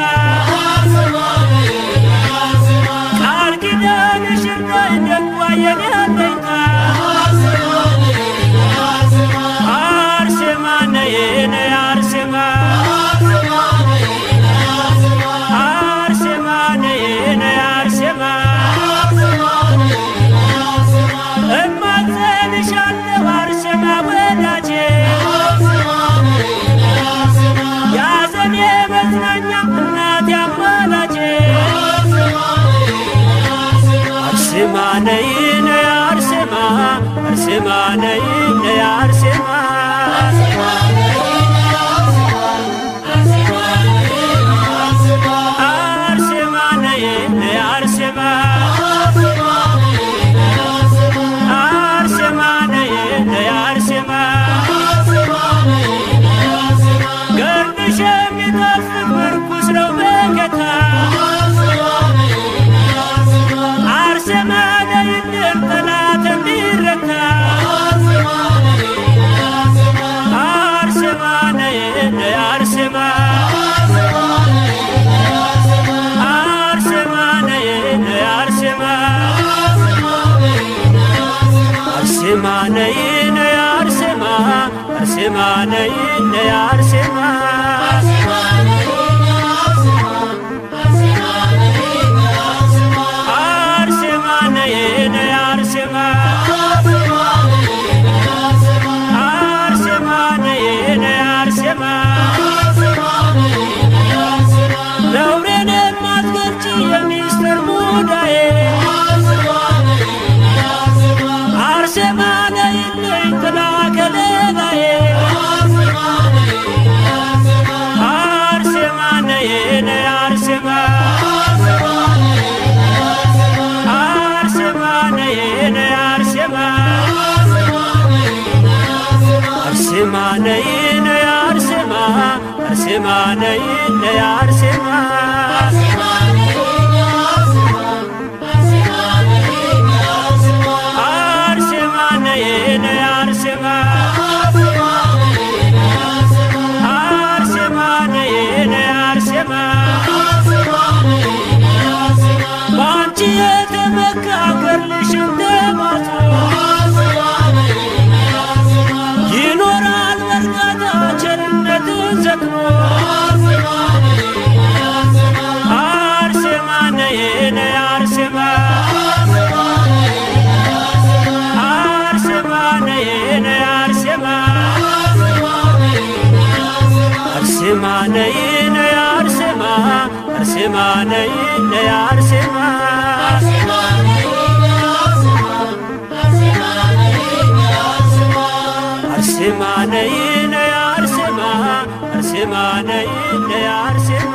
ቃል ኪዳንሽ እንዳይ ደጓ የኔ አለኝታ አርሴማ ነይ ነይ አርሴማ አርሴማ ነይ ነይ አርሴማ እማጸንሻለሁ አርሴማ ወዳጄ ያዘኔ መዝናኛ እናት ያማላጄ አርሴማ ነይ ነይ አርሴማ አርሴማ ነይ ነይ አርሴማ አርሴማ ነይ ነይ አርሴማ አርሴማ ነይ ነይ አርሴማ ገርድሽ የሚጣፍጥ ምርኩስ ነው በጌታ አርሴማ ነይልን ጠላት እንዲረታ አርሴማ ነይ ነይ አርሴማ አርሴማ ነይ ነይ አርሴማ አርሴማ ነይ ነይ አርሴማ አርሴማ ነይ ነይ አርሴማ አርሴማ ነይ ነይ አርሴማ አርሴማ ነይ ነይ አርሴማ አርሴማ ነይ ነይ አርሴማ በአንቺ የተመካ ገድልሽ እንደማቶ ይኖራል በርካታ ቸርነትን ዘክሮ አርሴማ ነይ ነይ አርሴማ አርሴማ ነይ ነይ አርሴማ አርሴማ ነይ ነይ አርሴማ አርሴማ ነይ ነይ አርሴማ አርሴማ ነይ ነይ አርሴማ አርሴማ ነይ ነይ አርሴማ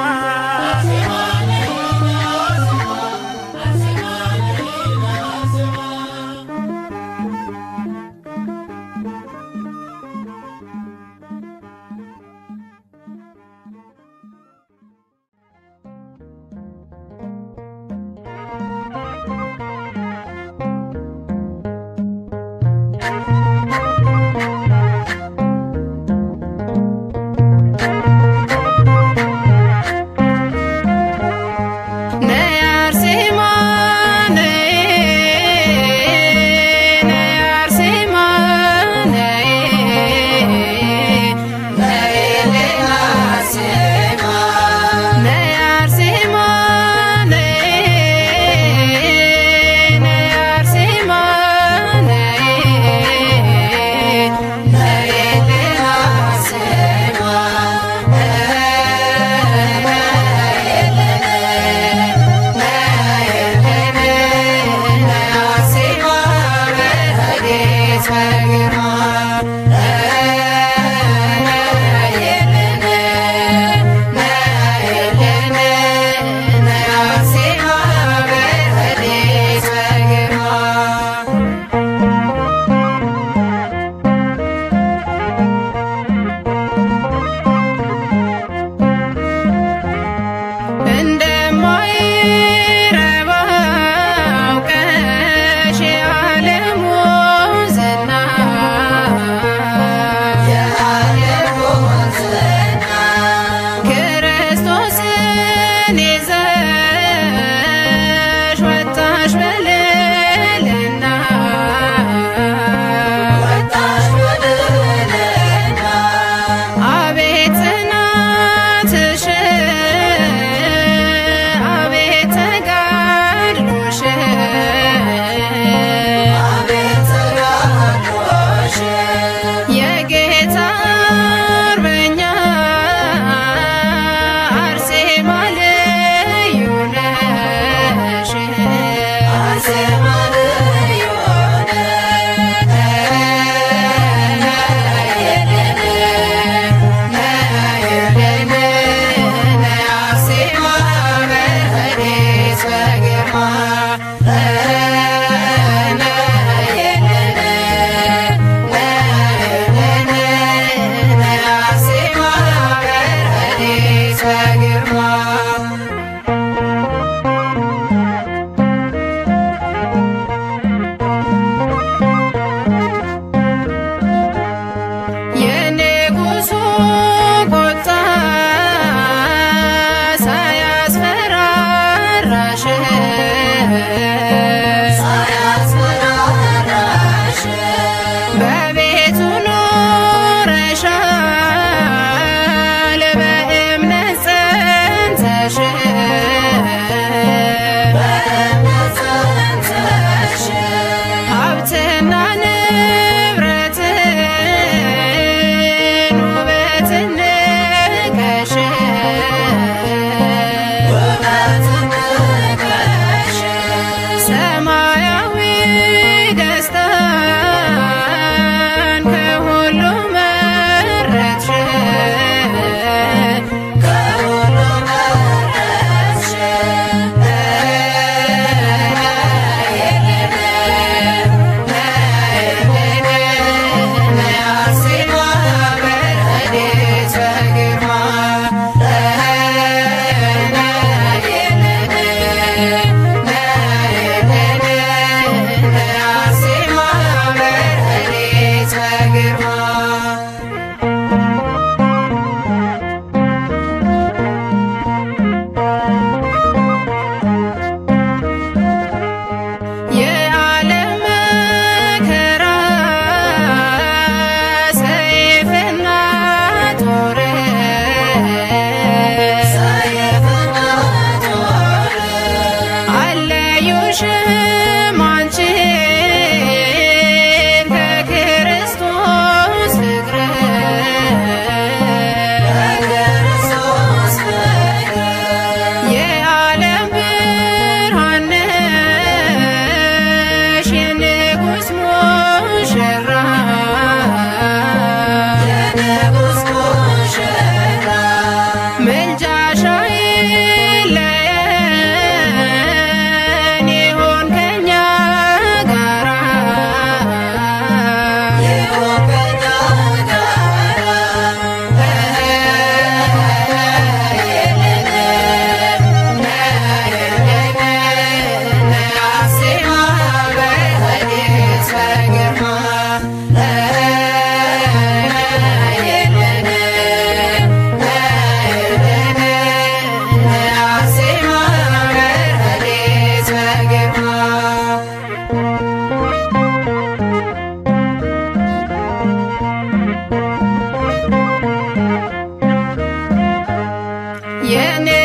የኔ